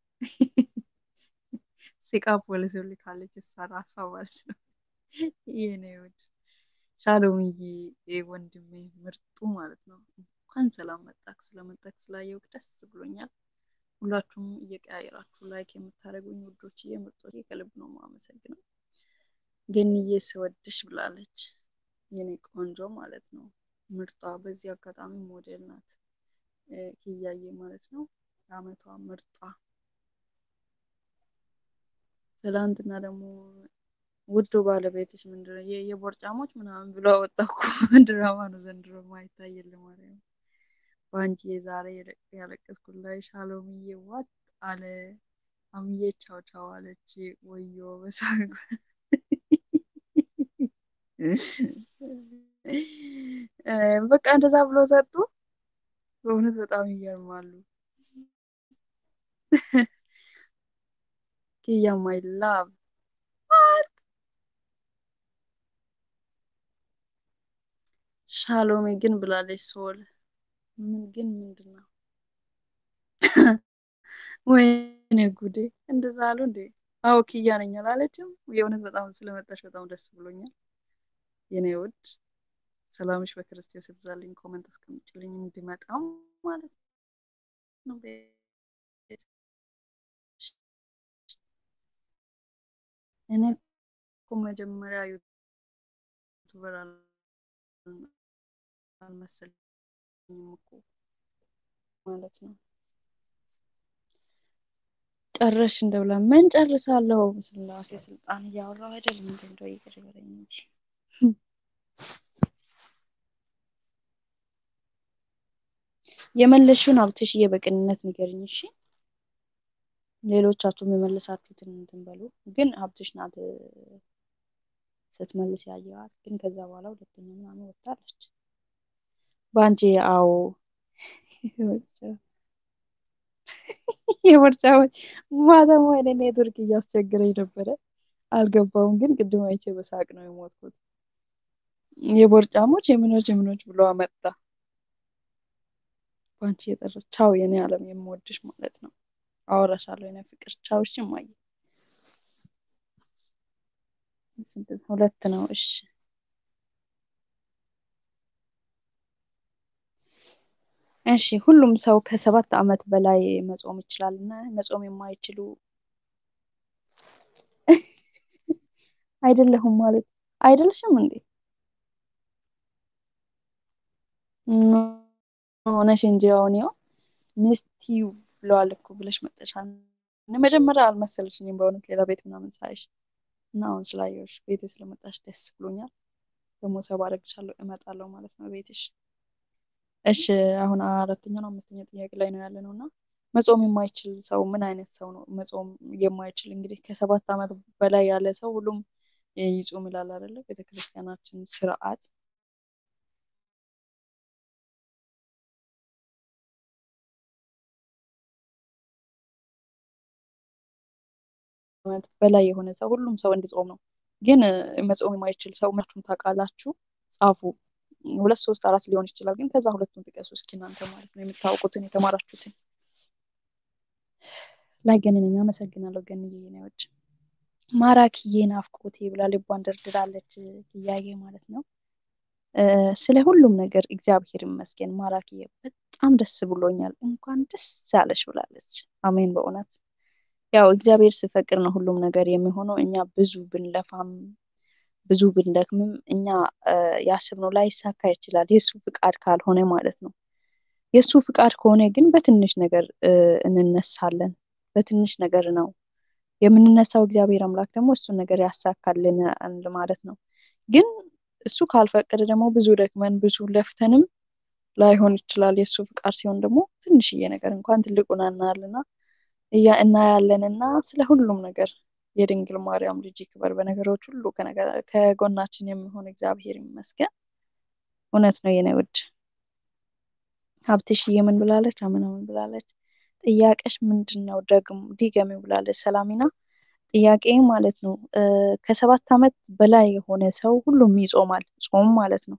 ሲቃ ፖሊስ ልካለች። እሷ ራሷ ማለት ነው። የኔ ውድ ሻሎምዬ ወንድሜ ምርጡ ማለት ነው። እንኳን ሰላም መጣክ። ስለመጣክ ስላየው ደስ ብሎኛል። ሁላችሁም እየቀያየራችሁ ላይክ የምታደርጉኝ ውዶች ምርጦች ከልብ ነው የማመሰግነው። ገንዬ ስወድሽ ብላለች። የኔ ቆንጆ ማለት ነው ምርጧ። በዚህ አጋጣሚ ሞዴል ናት ኪያዬ ማለት ነው። የአመቷ ምርጧ። ትላንትና ደግሞ ውዱ ባለቤትሽ ምንድነው የቦርጫሞች ምናምን ብሎ አወጣኩ። ድራማ ነው ዘንድሮ ማይታየል ማለት ነው። በአንቺ የዛሬ ያለቀስኩት ላይ ሻሎምዬ ዋጥ አለ። አምዬ ቻው ቻው አለች። ወዮ በሳቅ በቃ እንደዛ ብሎ ሰጡ። በእውነት በጣም ይገርማሉ። ኪያ ማይ ላቭ ሻሎሜ ግን ብላለች። ሶል ምን ግን ምንድን ነው? ወይኔ ጉዴ! እንደዛ አሉ እንዴ? አዎ ኪያ ነኝ አላለችም። የእውነት በጣም ስለመጣሽ በጣም ደስ ብሎኛል የኔ ውድ። ሰላምሽ በክርስቶስ ይብዛልኝ። ኮመንት አስቀምጭልኝ እንዲመጣም ማለት ነው። እኔ እኮ መጀመሪያ ዩቱበር አልመሰለኝም እኮ ማለት ነው። ጨረሽ እንደብላ ምን ጨርሳለሁ? ስላሴ ስልጣን እያወራሁ አይደል? እንዴ እንደው ይቅር ይበለኝ እንጂ የመለስሽውን ሀብትሽዬ በቅንነት ንገርኝ እሺ። ሌሎቻችሁም የመለሳችሁትን እንትን በሉ። ግን ሀብትሽ ናት ስትመልስ ያየዋት። ግን ከዛ በኋላ ሁለተኛ ምናምን ወጣለች በአንቺ አዎ የቦርጫዎች ማታማ ወደ ኔትወርክ እያስቸገረኝ ነበረ፣ አልገባውም። ግን ቅድም አይቼ በሳቅ ነው የሞትኩት። የቦርጫሞች የምኖች የምኖች ብሎ አመጣ። በአንቺ የጠራ ቻው፣ የኔ ዓለም የምወድሽ ማለት ነው። አወራሻለሁ የኔ ፍቅር ቻው። እሺ እማዬ፣ ሁለት ነው። እሺ እሺ ሁሉም ሰው ከሰባት ዓመት በላይ መጾም ይችላል እና መጾም የማይችሉ አይደለሁም ማለት አይደልሽም እንዴ? ሆነሽ እንጂ አሁን ያው ሚስቲዩ ብለዋል እኮ ብለሽ መጠሻል። መጀመሪያ አልመሰለሽኝም በእውነት ሌላ ቤት ምናምን ሳይሽ እና አሁን ስላየሁሽ ቤቴ ስለመጣሽ ደስ ብሎኛል። ደግሞ ሰባ አደርግሻለሁ እመጣለሁ ማለት ነው ቤትሽ። እሺ አሁን አራተኛ ነው አምስተኛ ጥያቄ ላይ ነው ያለ ነው እና መጾም የማይችል ሰው ምን አይነት ሰው ነው? መጾም የማይችል እንግዲህ ከሰባት ዓመት በላይ ያለ ሰው ሁሉም ይጾም ይላል አይደለ? ቤተክርስቲያናችን ስርዓት ዓመት በላይ የሆነ ሰው ሁሉም ሰው እንዲጾም ነው። ግን መጾም የማይችል ሰው መቼም ታውቃላችሁ? ጻፉ። ሁለት ሶስት አራት ሊሆን ይችላል። ግን ከዛ ሁለቱን ጥቀሱ እስኪ እናንተ ማለት ነው የምታውቁትን የተማራችሁትን። ላይ ገንነኝ አመሰግናለሁ። ገንዬ ነዎች ማራኪዬ ናፍቆቴ ብላ ልቧን ደርድራለች። ጥያቄ ማለት ነው ስለ ሁሉም ነገር እግዚአብሔር ይመስገን። ማራኪዬ በጣም ደስ ብሎኛል። እንኳን ደስ ያለሽ ብላለች። አሜን። በእውነት ያው እግዚአብሔር ሲፈቅድ ነው ሁሉም ነገር የሚሆነው። እኛ ብዙ ብንለፋም ብዙ ብንደክምም እኛ ያስብነው ላይሳካ ይችላል፣ የእሱ ፍቃድ ካልሆነ ማለት ነው። የእሱ ፍቃድ ከሆነ ግን በትንሽ ነገር እንነሳለን። በትንሽ ነገር ነው የምንነሳው። እግዚአብሔር አምላክ ደግሞ እሱን ነገር ያሳካልናል ማለት ነው። ግን እሱ ካልፈቀደ ደግሞ ብዙ ደክመን ብዙ ለፍተንም ላይሆን ይችላል። የእሱ ፍቃድ ሲሆን ደግሞ ትንሽዬ ነገር እንኳን ትልቁን እናያለና እያ እናያለንና ስለ ሁሉም ነገር የድንግል ማርያም ልጅ ይክበር። በነገሮች ሁሉ ከጎናችን የሚሆን እግዚአብሔር ይመስገን። እውነት ነው የኔ ውድ ሀብትሽዬ ምን ብላለች? አምና ምን ብላለች? ጥያቄሽ ምንድን ነው? ደግሞ ዲገሚው ብላለች። ሰላሚና ጥያቄ ማለት ነው ከሰባት ዓመት በላይ የሆነ ሰው ሁሉም ይጾማል። ጾም ማለት ነው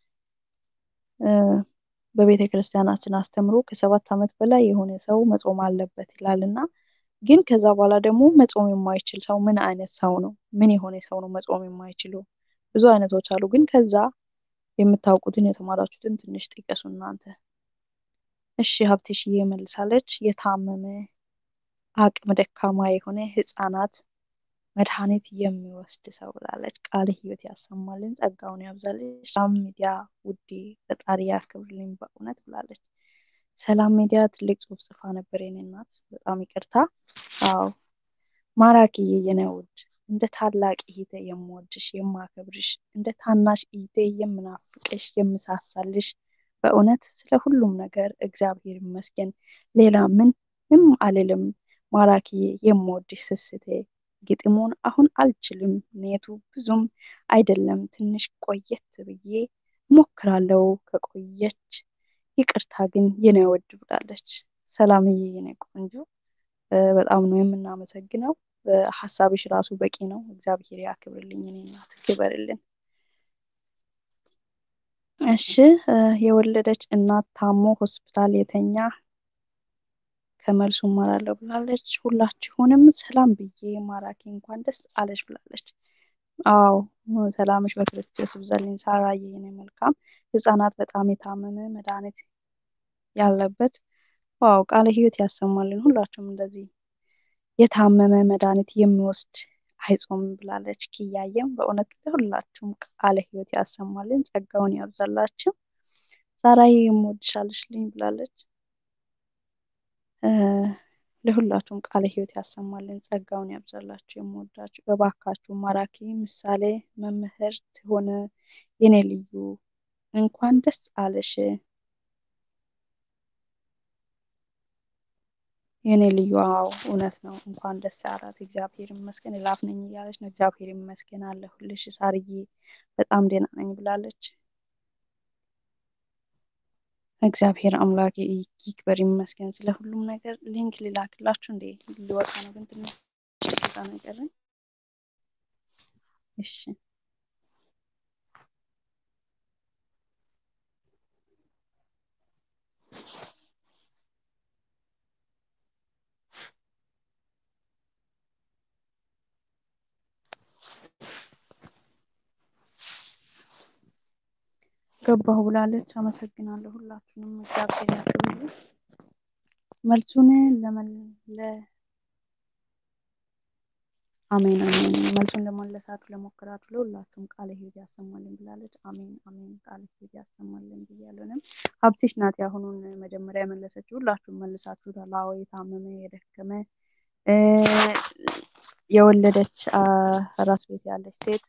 በቤተ ክርስቲያናችን አስተምሮ ከሰባት ዓመት በላይ የሆነ ሰው መጾም አለበት ይላል እና ግን ከዛ በኋላ ደግሞ መጾም የማይችል ሰው ምን አይነት ሰው ነው? ምን የሆነ ሰው ነው መጾም የማይችለው? ብዙ አይነቶች አሉ። ግን ከዛ የምታውቁትን የተማራችሁትን ትንሽ ጥቀሱ እናንተ። እሺ ሀብትሽዬ መልሳለች። የታመመ አቅም ደካማ የሆነ ህፃናት መድኃኒት የሚወስድ ሰው ብላለች። ቃለ ሕይወት ያሰማልን፣ ጸጋውን ያብዛልሽ። ሰላም ሚዲያ ውዴ ፈጣሪ ያክብርልኝ በእውነት ብላለች። ሰላም ሚዲያ ትልቅ ጽሑፍ ጽፋ ነበር የኔ እናት፣ በጣም ይቅርታ። አዎ ማራኪዬ የኔ ውድ እንደ ታላቅ እህቴ የምወድሽ የማከብርሽ፣ እንደ ታናሽ እህቴ የምናፍቅሽ የምሳሳልሽ በእውነት ስለ ሁሉም ነገር እግዚአብሔር ይመስገን። ሌላ ምንም አልልም። ማራኪዬ የምወድሽ ስስቴ ግጥሙን አሁን አልችልም፣ ኔቱ ብዙም አይደለም። ትንሽ ቆየት ብዬ ሞክራለው ከቆየች ይቅርታ ግን የኔ ወድ ብላለች። ሰላምዬ የኔ ቆንጆ በጣም ነው የምናመሰግነው። ሀሳብሽ ራሱ በቂ ነው። እግዚአብሔር ያክብርልኝ። እኔ እናት ክበርልን። እሺ የወለደች እናት ታሞ ሆስፒታል የተኛ ከመልሱ እማራለሁ ብላለች። ሁላችሁንም ሰላም ብዬ ማራኪ እንኳን ደስ አለሽ ብላለች። አዎ ሰላምሽ በክርስቶስ ይብዛልኝ። ሳራዬ የኔ መልካም ህፃናት በጣም የታመመ መድኃኒት ያለበት ዋው ቃለ ሕይወት ያሰማልን። ሁላችሁም እንደዚህ የታመመ መድኃኒት የሚወስድ አይጾምም ብላለች። ኪያየም በእውነት ለሁላችሁም ቃለ ሕይወት ያሰማልን፣ ጸጋውን ያብዛላችሁ። ሳራዬ የምወድሻለሽልኝ ብላለች። ለሁላችሁም ቃለ ሕይወት ያሰማልን፣ ጸጋውን ያብዛላችሁ። የምወዳችሁ እባካችሁ ማራኪ ምሳሌ መምህርት ሆነ የኔ ልዩ እንኳን ደስ አለሽ የኔ ልዩ። አዎ እውነት ነው። እንኳን ደስ አላት። እግዚአብሔር ይመስገን። እላፍ ነኝ እያለች ነው። እግዚአብሔር ይመስገን አለሁልሽ ሳርዬ፣ በጣም ደህና ነኝ ብላለች። እግዚአብሔር አምላክ ይክበር ይመስገን ስለ ሁሉም ነገር። ሊንክ ልላክላችሁ እንዴ? ሊወጣ ነው ግን ትንሽ ደቂቃ ነው የቀረኝ። እሺ ገባሁ ብላለች። አመሰግናለሁ ሁላችሁንም እግዚአብሔር ያክብርልኝ። መልሱን ለመለ አሜን አሜን። መልሱን ለመለሳችሁ ለሞከራችሁ ለሁላችሁም ቃለ ሕይወት ያሰማልን ብላለች። አሜን አሜን። ቃለ ሕይወት ያሰማልን ብያለንም። ሀብትሽ ናት ያሁኑን መጀመሪያ የመለሰችው። ሁላችሁም መልሳችሁታል። አዎ የታመመ የደከመ የወለደች አራስ ቤት ያለች ሴት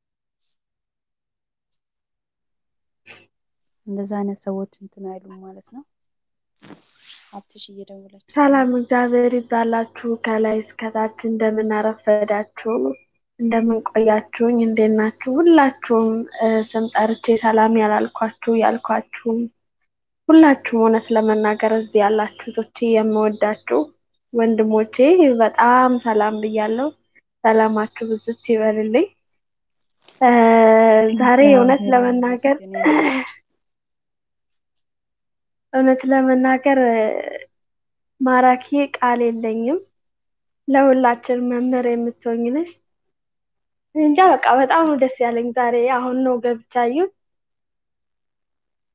እንደዛ አይነት ሰዎች እንትን አይሉም ማለት ነው። ሀብትሽ እየደወለች ሰላም እግዚአብሔር ይብዛላችሁ። ከላይ እስከታች እንደምን አረፈዳችሁ፣ እንደምን ቆያችሁኝ፣ እንዴት ናችሁ? ሁላችሁም ስም ጠርቼ ሰላም ያላልኳችሁ ያልኳችሁም ሁላችሁም እውነት ለመናገር እዚህ ያላችሁ ቶቼ የምወዳችሁ ወንድሞቼ በጣም ሰላም ብያለሁ። ሰላማችሁ ብዝት ይበልልኝ። ዛሬ እውነት ለመናገር እውነት ለመናገር ማራኪ ቃል የለኝም። ለሁላችን መምህር የምትሆኝ ነሽ። እንጃ በቃ በጣም ነው ደስ ያለኝ ዛሬ። አሁን ነው ገብቻ አየሁት።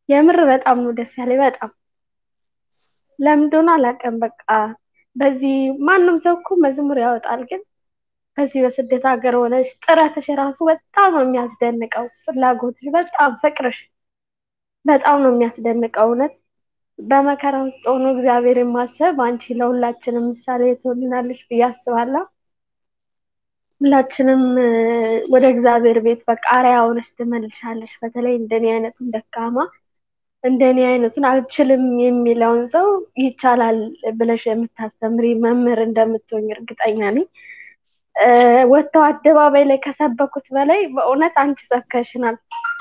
የምር በጣም ነው ደስ ያለኝ። በጣም ለምን እንደሆነ አላውቅም። በቃ በዚህ ማንም ሰው እኮ መዝሙር ያወጣል፣ ግን በዚህ በስደት ሀገር ሆነሽ ጥረትሽ ራሱ በጣም ነው የሚያስደንቀው። ፍላጎትሽ፣ በጣም ፍቅርሽ በጣም ነው የሚያስደንቀው። እውነት በመከራ ውስጥ ሆኖ እግዚአብሔርን ማሰብ አንቺ ለሁላችንም ምሳሌ ትሆንናለሽ ብዬ አስባለሁ። ሁላችንም ወደ እግዚአብሔር ቤት በቃ አርአያ ሆነሽ ትመልሻለሽ። በተለይ እንደኔ አይነቱን ደካማ እንደኔ አይነቱን አልችልም የሚለውን ሰው ይቻላል ብለሽ የምታስተምሪ መምህር እንደምትሆኝ እርግጠኛ ነኝ። ወጥተው አደባባይ ላይ ከሰበኩት በላይ በእውነት አንቺ ሰብከሽናል።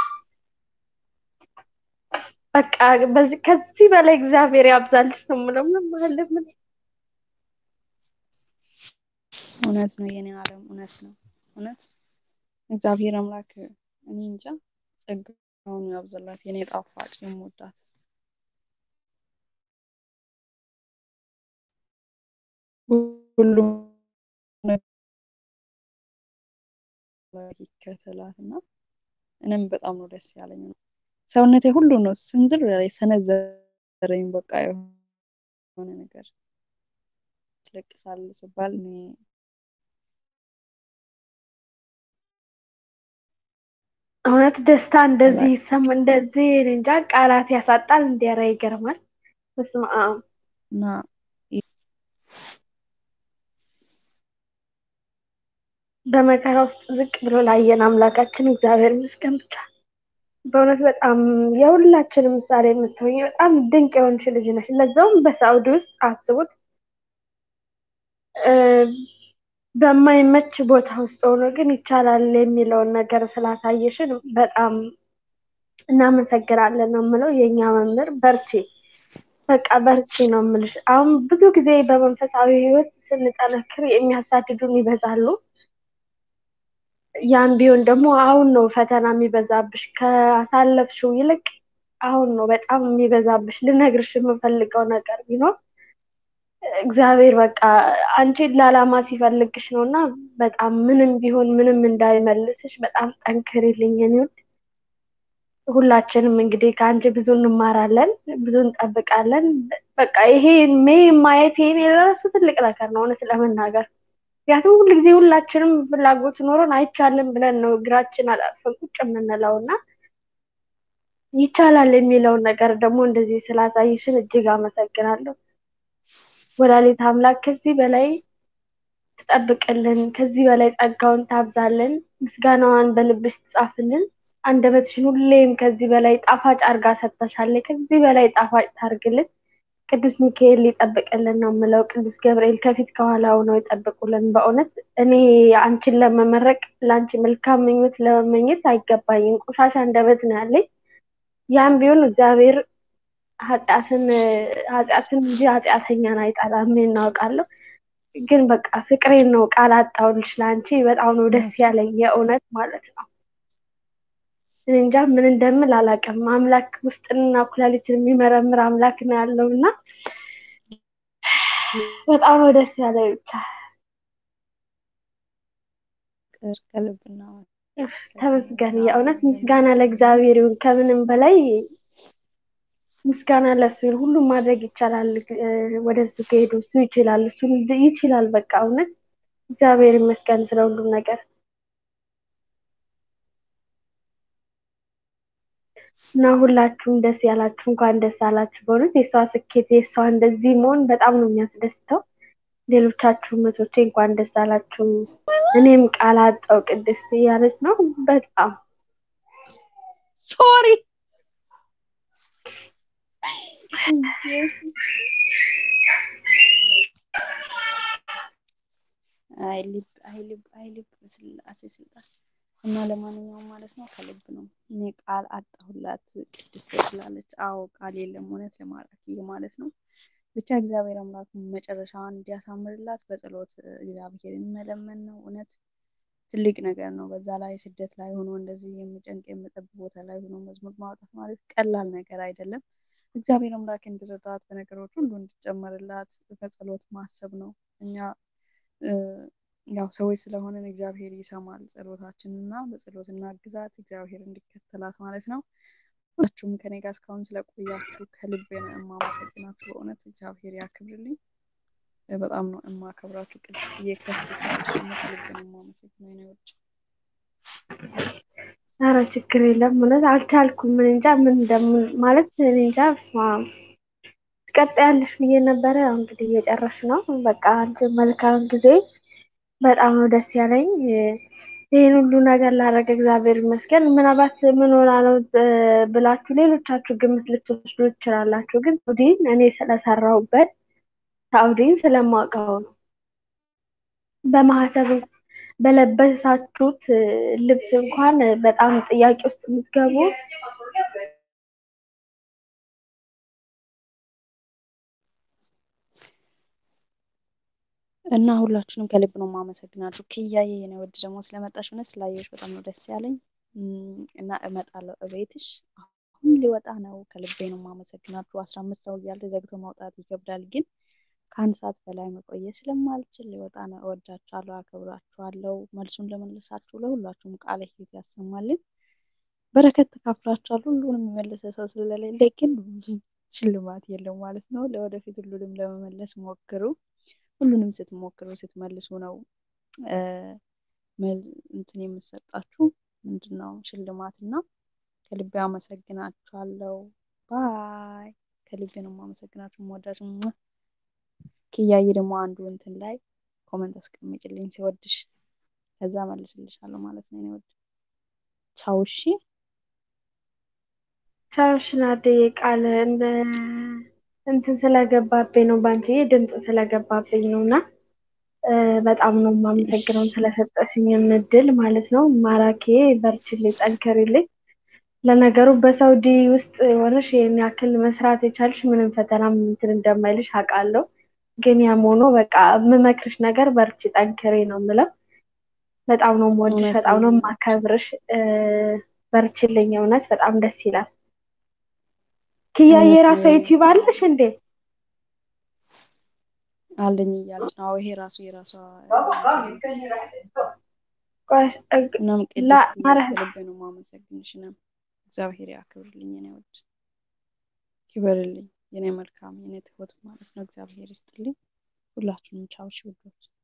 በቃ በዚህ ከዚህ በላይ እግዚአብሔር ያብዛልሽ ነው የምለው። ምንም አይደለም። እውነት ነው የኔ ዓለም እውነት ነው። እውነት እግዚአብሔር አምላክ እኔ እንጃ ጸጋውን ያብዛላት የኔ ጣፋጭ የምወዳት ሁሉም ይከተላት እና እኔም በጣም ነው ደስ ያለኝ ነው ሰውነቴ ሁሉ ነው ስንዝር ላይ ሰነዘረኝ። በቃ የሆነ ነገር ያስለቅሳል ሲባል እኔ እውነት ደስታ እንደዚህ ይሰማ እንደዚህ እንጃ ቃላት ያሳጣል። እንዲያራ ይገርማል። በስመ አብ እና በመከራ ውስጥ ዝቅ ብሎ ላየን አምላካችን እግዚአብሔር ይመስገን ብቻ። በእውነት በጣም የሁላችንም ምሳሌ የምትሆኝ በጣም ድንቅ የሆንሽ ልጅ ነሽ። ለዛውም በሳውዲ ውስጥ አስቡት፣ በማይመች ቦታ ውስጥ ሆኖ ግን ይቻላል የሚለውን ነገር ስላሳየሽን በጣም እናመሰግናለን ነው የምለው። የእኛ መምህር በርቺ፣ በቃ በርቺ ነው የምልሽ። አሁን ብዙ ጊዜ በመንፈሳዊ ሕይወት ስንጠነክር የሚያሳድዱን ይበዛሉ። ያም ቢሆን ደግሞ አሁን ነው ፈተና የሚበዛብሽ ካሳለፍሽው ይልቅ አሁን ነው በጣም የሚበዛብሽ። ልነግርሽ የምፈልገው ነገር ቢኖር እግዚአብሔር በቃ አንቺን ለዓላማ ሲፈልግሽ ነው እና በጣም ምንም ቢሆን ምንም እንዳይመልስሽ በጣም ጠንክሪልኝ የኔ ውድ። ሁላችንም እንግዲህ ከአንቺ ብዙ እንማራለን፣ ብዙ እንጠብቃለን። በቃ ይሄ ሜ ማየት ይሄን የራሱ ትልቅ ነገር ነው እውነት ለመናገር ምክንያቱም ሁል ጊዜ ሁላችንም ፍላጎት ኖሮን አይቻልም ብለን ነው እግራችን አጣጥፈን ቁጭ የምንለው እና ይቻላል የሚለውን ነገር ደግሞ እንደዚህ ስላሳይሽን እጅግ አመሰግናለሁ። ወላዲተ አምላክ ከዚህ በላይ ትጠብቅልን፣ ከዚህ በላይ ጸጋውን ታብዛልን፣ ምስጋናዋን በልብሽ ትጻፍልን። አንደበትሽን ሁሌም ከዚህ በላይ ጣፋጭ አርጋ ሰጥተሻለች። ከዚህ በላይ ጣፋጭ ታርግልን። ቅዱስ ሚካኤል ሊጠብቅልን ነው የምለው። ቅዱስ ገብርኤል ከፊት ከኋላ ሆነው ይጠብቁልን። በእውነት እኔ አንቺን ለመመረቅ ለአንቺ መልካም ምኞት ለመመኘት አይገባኝም። ቆሻሻ አንደበት ነው ያለኝ። ያም ቢሆን እግዚአብሔር ኃጢአትን ኃጢአትን እንጂ ኃጢአተኛን አይጠላም እናውቃለሁ። ግን በቃ ፍቅሬን ነው ቃል አጣሁልሽ ለአንቺ። በጣም ነው ደስ ያለኝ የእውነት ማለት ነው። እኔ እንጃ ምን እንደምል አላውቅም። አምላክ ውስጥንና ኩላሊትን የሚመረምር አምላክ ነው ያለው እና በጣም ነው ደስ ያለኝ ብቻ ከልብና ተመስገን። የእውነት ምስጋና ለእግዚአብሔር ይሁን። ከምንም በላይ ምስጋና ለእሱ ይሁን። ሁሉም ማድረግ ይቻላል። ወደ እሱ ከሄዱ እሱ ይችላል፣ እሱ ይችላል። በቃ እውነት እግዚአብሔር ይመስገን ስለ ሁሉም ነገር እና ሁላችሁም ደስ ያላችሁ እንኳን ደስ አላችሁ። በእውነት የእሷ ስኬት የእሷ እንደዚህ መሆን በጣም ነው የሚያስደስተው። ሌሎቻችሁ መቶቼ እንኳን ደስ አላችሁ። እኔም ቃል አጣው ቅድስት እያለች ነው። በጣም ሶሪ አይ ልብ አይ ልብ አይ ልብ ስላሴ ስልጣን እና ለማንኛውም ማለት ነው ከልብ ነው። እኔ ቃል አጣሁላት ቅድስት ትላለች። አዎ ቃል የለም እውነት ለማራኪ ማለት ነው። ብቻ እግዚአብሔር አምላክ መጨረሻዋን እንዲያሳምርላት በጸሎት እግዚአብሔርን መለመን ነው። እውነት ትልቅ ነገር ነው። በዛ ላይ ስደት ላይ ሆኖ እንደዚህ የሚጨንቅ የሚጠብ ቦታ ላይ ሆኖ መዝሙር ማውጣት ማለት ቀላል ነገር አይደለም። እግዚአብሔር አምላክ እንዲረዳት በነገሮች ሁሉ እንዲጨመርላት በጸሎት ማሰብ ነው። እኛ ያው ሰዎች ስለሆንን እግዚአብሔር ይሰማል ጸሎታችንን እና በጸሎት እናግዛት እግዚአብሔር እንዲከተላት ማለት ነው። ሁላችሁም ከኔ ጋር እስካሁን ስለቆያችሁ ከልብ ነው የማመሰግናችሁ። በእውነት እግዚአብሔር ያክብርልኝ። በጣም ነው የማከብራችሁ። ቅድስትዬ ከፍ ስላለች ደግሞ ከልብ ነው የማመሰግነው። የኔ ውድ ኧረ ችግር የለም እውነት አልቻልኩም። ምን እንጃ ምን እንደምን ማለት እኔ እንጃ። በስመ አብ ትቀጥያለሽ ብዬ ነበረ። ያው እንግዲህ እየጨረሽ ነው። በቃ አንቺ መልካም ጊዜ። በጣም ነው ደስ ያለኝ ይህን ሁሉ ነገር ላደረገ እግዚአብሔር ይመስገን። ምናልባት ምን ሆና ነው ብላችሁ ሌሎቻችሁ ግምት ልትወስዱ ትችላላችሁ። ግን ሳውዲን እኔ ስለሰራሁበት ሳውዲን ስለማውቀው ነው። በማህተብ በለበሳችሁት ልብስ እንኳን በጣም ጥያቄ ውስጥ የምትገቡ እና ሁላችሁንም ከልብ ነው የማመሰግናችሁ። ክያዬ የኔ ውድ ደግሞ ስለመጣሽ እውነት ስላየሽ በጣም ነው ደስ ያለኝ እና እመጣለሁ እቤትሽ። አሁን ሊወጣ ነው። ከልቤ ነው የማመሰግናችሁ። አስራ አምስት ሰው እያለ ዘግቶ ማውጣት ይከብዳል፣ ግን ከአንድ ሰዓት በላይ መቆየት ስለማልችል ሊወጣ ነው። እወዳችኋለሁ፣ አከብራችኋለሁ። መልሱን ለመለሳችሁ ለሁላችሁም ቃለ ሕይወት ያሰማልን። በረከት ተካፍላችኋል። ሁሉንም የመለሰ ሰው ስለሌለ ግን ሽልማት የለም ማለት ነው። ለወደፊት ሁሉንም ለመመለስ ሞክሩ። ሁሉንም ስትሞክሩ ስትመልሱ ነው እንትን የምሰጣችሁ ምንድን ነው ሽልማት እና ከልቤ አመሰግናችኋለሁ። ባይ ከልቤ ነው የማመሰግናችሁ። መወዳችሁ ክያዬ ደግሞ አንዱ እንትን ላይ ኮመንት አስቀምጭልኝ ሲወድሽ፣ ከዛ መልስልሻለሁ ማለት ነው። እኔ ወድ ቻው። እሺ ቻው። እሺ ናድዬ ቃል እንትን ስለገባብኝ ነው ባንቺ ድምፅ ስለገባብኝ ነው እና በጣም ነው የማመሰግነው ስለሰጠሽኝ እድል ማለት ነው። ማራኬ በርችልኝ፣ ጠንከሪልኝ። ለነገሩ በሳውዲ ውስጥ ሆነሽ ይህን ያክል መስራት የቻልሽ ምንም ፈተና እንትን እንደማይልሽ አውቃለሁ። ግን ያም ሆኖ በቃ የምመክርሽ ነገር በርቺ፣ ጠንክሬ ነው የምለው። በጣም ነው የምወድሽ፣ በጣም ነው የማከብርሽ። በርችልኝ፣ እውነት በጣም ደስ ይላል። ክያዬ የራሷ ዩቲዩብ አለሽ እንዴ? አለኝ እያለች ነው። ይሄ ራሱ የራሷ እናም ቅድስት ከልቤ ነው የማመሰግንሽ። ነው እግዚአብሔር ያክብርልኝ የኔ ውድ ክበርልኝ፣ የኔ መልካም፣ የኔ ትሁት ማለት ነው። እግዚአብሔር ይስጥልኝ። ሁላችሁንም ቻው ውዶች።